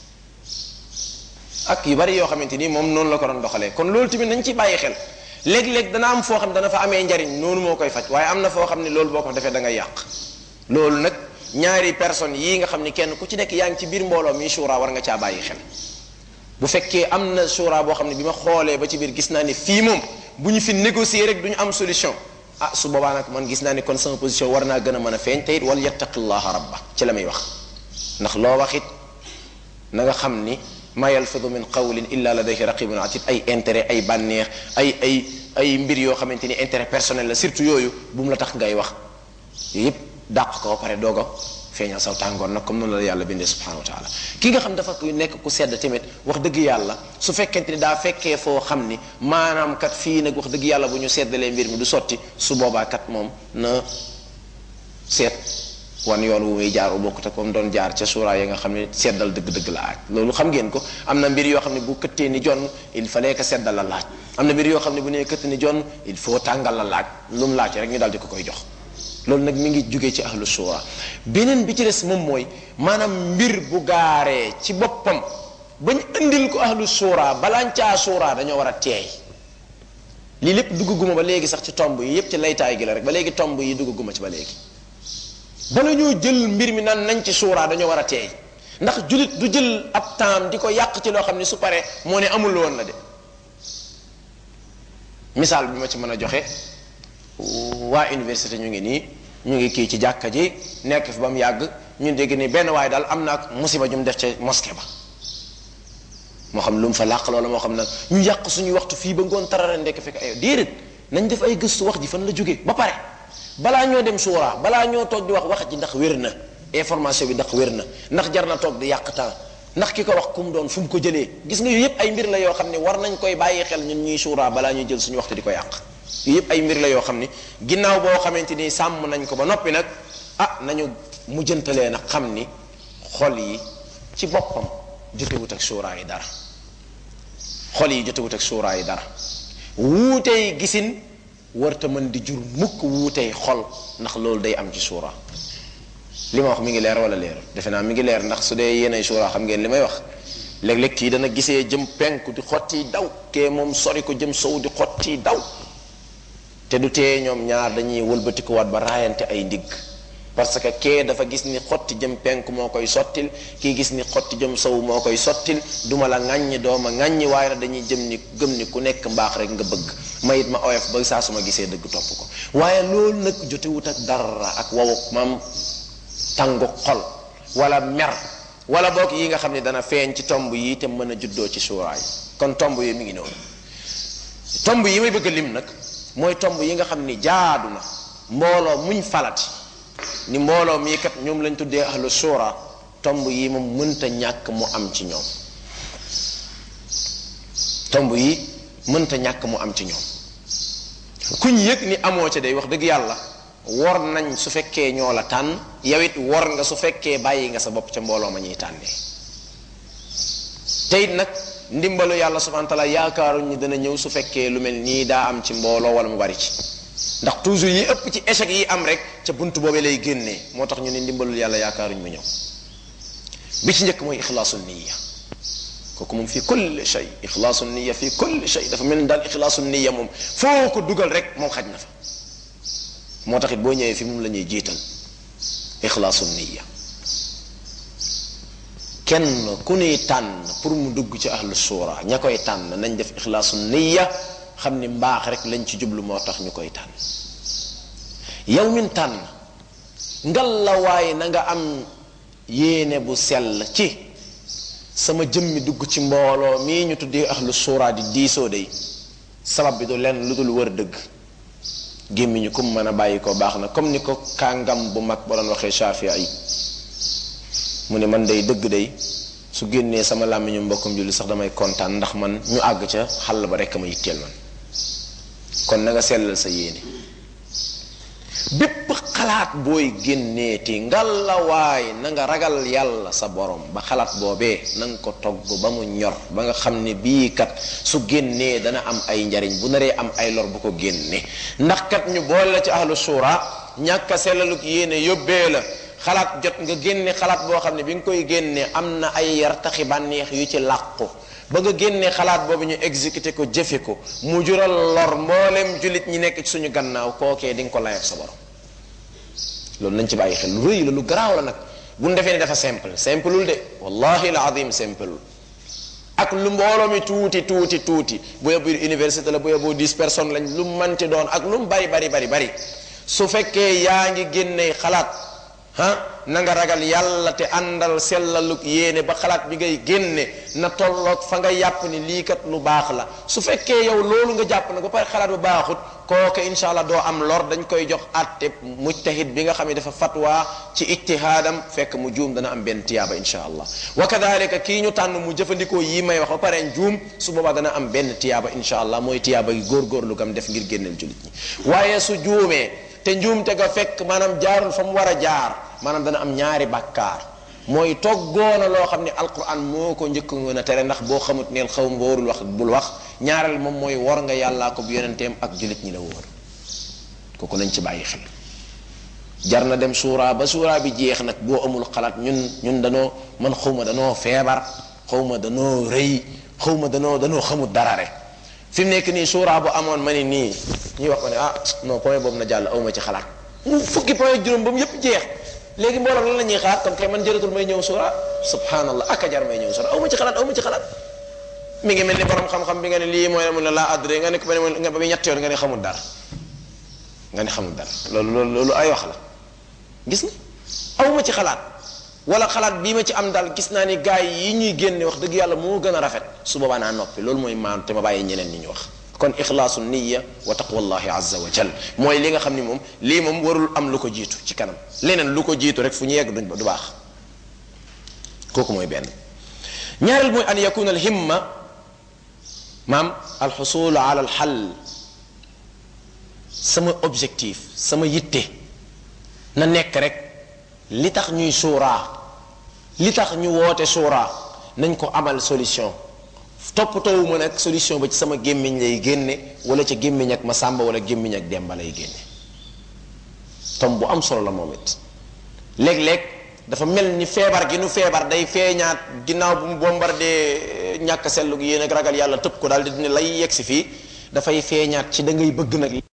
ak yu bari yoo xamante ni moom noonu la ko doon doxalee kon loolu tamit nañ ci bàyyi xel léeg-léeg dana am foo xam ne dana fa amee njariñ noonu moo koy faj waaye am na foo xam ne loolu boo ko defee da ngay yàq loolu nag ñaari personnes yii nga xam ni kenn ku ci nekk yaa ngi ci biir mbooloo mi shura war nga caa bàyyi xel bu fekkee am na shura boo xam ne bi ma xoolee ba ci biir gis naa ni fii moom bu ñu fi négocier rek du ñu am solution ah su boobaa nag man gis naa ni kon sama position war naa gën a mën a feeñ te it wal yattaqillaha rabba ci la may wax ndax loo wax it na nga xam ni ma yalfidu min qawlin illa ladayhi raqibun atid ay intérêt ay bànneex ay ay ay mbir yoo xamante ni intérêt personnel la surtout yooyu bu mu la tax ngay wax yooyu yëpp dàq ko ba pare doog a feeñal saw tàngoor nag comme noonu la yàlla bindee subhanahu wa taala ki nga xam dafa nekk ku sedd tamit wax dëgg yàlla su fekkente ni daa fekkee foo xam ni maanaam kat fii nag wax dëgg yàlla bu ñu seddalee mbir mi du sotti su boobaa kat moom na seet wan yoon wu muy jaar bu bokkut ak moom doon jaar ca suuraa yi nga xam ne seddal dëgg-dëgg la aaj loolu xam ngeen ko am na mbir yoo xam ne bu këttee ni jon il fallait que seddal la laaj am na mbir yoo xam ne bu nee këtt ni jon il faut tàngal la laaj lu mu laaj rek ñu daal di ko koy jox loolu nag mi ngi jugee ci ahlu suura beneen bi ci des moom mooy maanaam mbir bu gaaree ci boppam bañ indil ko ahlu suura balaañ caa suura dañoo war a teey lii lépp duggaguma ba léegi sax ci tomb yi yépp ci laytaay gi la rek ba léegi tomb yi duggaguma ci ba léegi bala ñoo jël mbir mi naan nañ ci suura dañoo war a teey ndax julit du jël ab temps di ko yàq ci loo xam ne su paree moo ne amul woon la de misaal bi ma ci mën a joxe waa université ñu ngi nii ñu ngi kii ci jàkka ji nekk fi ba mu yàgg ñu dégg ni benn waaye daal am na ak musiba ju mu def ca mosquée ba moo xam lu mu fa làq loola moo xam nag ñu yàq suñuy waxtu fii ba ngoon tarara ndekk fekk ay déedéet nañ def ay gëstu wax ji fan la jógee ba pare balaa ñoo dem suuraa balaa ñoo toog di wax wax ji ndax wér na information bi ndax wér na ndax jar na toog di yàq temps ndax ki ko wax ku mu doon fu mu ko jëlee gis nga yooyu yëpp ay mbir la yoo xam ne war nañ koy bàyyi xel ñun ñuy suuraa balaa ñuy jël suñu waxtu di ko yàq yooyu yëpp ay mbir la yoo xam ni ginnaaw boo xamante ni sàmm nañ ko ba noppi nag ah nañu mujjantalee nag xam ni xol yi ci boppam jotewut ak suuraa yi dara xol yi jotewut ak suuraa yi dara wuutey gisin warta mën di jur mukk wuutey xol ndax loolu day am ci suuraa li ma wax mi ngi leer wala leer defe naa mi ngi leer ndax su dee yéenay suuraa xam ngeen li may wax léeg-léeg kii dana gisee jëm penku di xotti daw kee moom sori ko jëm sow di xotti daw te du tee ñoom ñaar dañuy wëlbatikuwaat ba raayante ay ndigg parce que kee dafa gis ni xotti jëm penk moo koy sottil kii gis ni xotti jëm sow moo koy sottil duma la ŋàññi dooma ŋàññi waaye nag dañuy jëm ni gëm ni ku nekk mbaax rek nga bëgg ma it ma oyof ba saa su ma gisee dëgg topp ko waaye loolu nag jotewut ak dara ak wawu maam tàngu xol wala mer wala boog yi nga xam ne dana feeñ ci tomb yi te mën a juddoo ci suuraay kon tomb yi mi ngi noonu tomb yi may bëgg a lim nag mooy tomb yi nga xam ni jaadu na mbooloo muñ falati ni mbooloo mii kat ñoom lañ tuddee ahlu suura tomb yi moom mënta ñàkk mu am ci ñoom tomb yi mënta ñàkk mu am ci ñoom kuñ yëg ni amoo ca day wax dëgg yàlla wor nañ su fekkee ñoo la tànn yow it wor nga su fekkee bàyyi nga sa bopp ca mbooloo ma ñuy tànnee te it nag ndimbalu yàlla subhanahu wa taala yaakaaruñ ni dana ñëw su fekkee lu mel nii daa am ci mbooloo wala mu bari ci ndax toujours yi ëpp ci échec yi am rek ca bunt boobee lay génnee moo tax ñu ne ndimbalul yàlla yaakaaruñ mu ñëw bi ci njëkk mooy ixlaasul niya kooku moom fii kulli shay ixlaasul niya fii kulli shay dafa mel ni daal ixlaasul niya moom foo ko dugal rek moom xaj na fa moo tax it boo ñëwee fi moom la ñuy jiital ixlaasul niya kenn ku nuy tànn pour mu dugg ci ahlu suura ña koy tànn nañ def ixlaasul niya xam ni mbaax rek lañ ci jublu moo tax ñu koy tànn yow min tànn ngal la waaye na nga am yéene bu sell ci sama jëmmi dugg ci mbooloo mii ñu tuddee ahlu suura di diisoo day sabab bi du lenn lu dul wër dëgg gémmiñu kum mën a bàyyi ko baax na comme ni ko kàngam bu mag ba doon waxee Shafii yi mu ne man day dëgg day su génnee sama làmmiñu mbokkum julli sax damay kontaan ndax man ñu àgg ca xàll ba rekk ma yitteel man kon na nga sellal sa yéene bépp xalaat booy génneeti ngalawaay na nga ragal yàlla sa borom ba xalaat boobee na nga ko togg ba mu ñor ba nga xam ne bii kat su génnee dana am ay njariñ bu naree am ay lor bu ko génne ndax kat ñu boole la ci ahlu suura ñàkk a sellaluk yéene yóbbee la xalaat jot nga génne xalaat boo xam ne bi nga koy génne am na ay yartaxi bànneex yu ci làqu ba nga génnee xalaat boobu ñu exécuté ko jëfe ko mu jural lor mboolem jullit ñi nekk ci suñu gannaaw kookee di nga ko lay ak sa borom loolu nañ ci bàyyi xel lu rëy la lu garaaw la nag bu ñu defee ne dafa simple simpleul de wallahi al azim simpleul ak lu mbooloo mi tuuti tuuti tuuti bu yebbu université la bu yebbu dix personnes lañ lu manti doon ak lu mu bari bari bari bari su fekkee yaa ngi génnee xalaat ah na nga ragal yàlla te àndal sellaluk yéene ba xalaat bi ngay génne na tolloog fa nga yàpp ni lii kat lu baax la su fekkee yow loolu nga jàpp nag ba pare xalaat bu baaxut kooke insha allah doo am lor dañ koy jox àtte mujtahid bi nga xam ne dafa fatwa ci ijtihaadam fekk mu juum dana am benn tiyaaba insha allah wa kadalika kii ñu tànn mu jëfandikoo yi may wax ba pare juum su boobaa dana am benn tiyaaba insha allah mooy tiyaaba gi góorgóorlu gam def ngir génneel jullit ñi waaye su juumee te njuumte ga fekk maanaam jaarul fa mu war a jaar maanaam dana am ñaari bàkkaar mooy toggoona loo xam ne alquran moo ko njëkk ngoon a tere ndax boo xamut neel xaw ma warul wax bul wax ñaareel moom mooy war nga yàllaa ko bu yonenteem ak jullit ñi la wóor kooku nañ ci bàyyi xel jar na dem suuraa ba suuraa bi jeex nag boo amul xalaat ñun ñun danoo man xawma danoo feebar xawma danoo rëy xawma danoo danoo xamut dara rek fi mu nekk nii suuraa bu amoon ma ni nii ñuy wax ko ne ah non point boobu na jàll awma ci xalaat mu fukki point ak juróom ba mu yépp jeex léegi mbooloo lan la ñuy xaar kon kay man jëratul may ñëw suura subhanallah ak a jar may ñëw suura aw ma ci xalaat aw ma ci xalaat mi ngi mel ni borom xam-xam bi nga ne lii mooy mun la laa adré nga ne ko ba ne nga ba muy ñett yoon nga ne xamul dara nga ne xamul dara loolu loolu loolu ay wax la gis nga aw ma ci xalaat wala xalaat bii ma ci am daal gis naa ni gars yi ñuy génne wax dëgg yàlla moo gën a rafet su boobaa naa noppi loolu mooy maanu te ma bàyyi ñeneen ñi ñu wax kon ixlaasu niya wa taqwallahi azza wa jal mooy li nga xam ni moom lii moom warul am lu ko jiitu ci kanam leneen lu ko jiitu rek fu ñu yegg duñ du baax kooku mooy benn ñaareel mooy an yakuna al himma maam alxusul ala al xal sama objectif sama yitte na nekk rek li tax ñuy suuraa li tax ñu woote suuraa nañ ko amal solution toppatoowuma nag solution ba ci sama gémmiñ lay génne wala ca gémmiñ ak ma sàmba wala gémmiñ ak demba lay génne tom bu am solo la moom it léeg-léeg dafa mel ni feebar gi nu feebar day feeñaat ginnaaw bu mu bombardé ñàkk sellu gi yéen ak ragal yàlla tëb ko daal di ne lay yegg si fii dafay feeñaat ci da ngay bëgg nag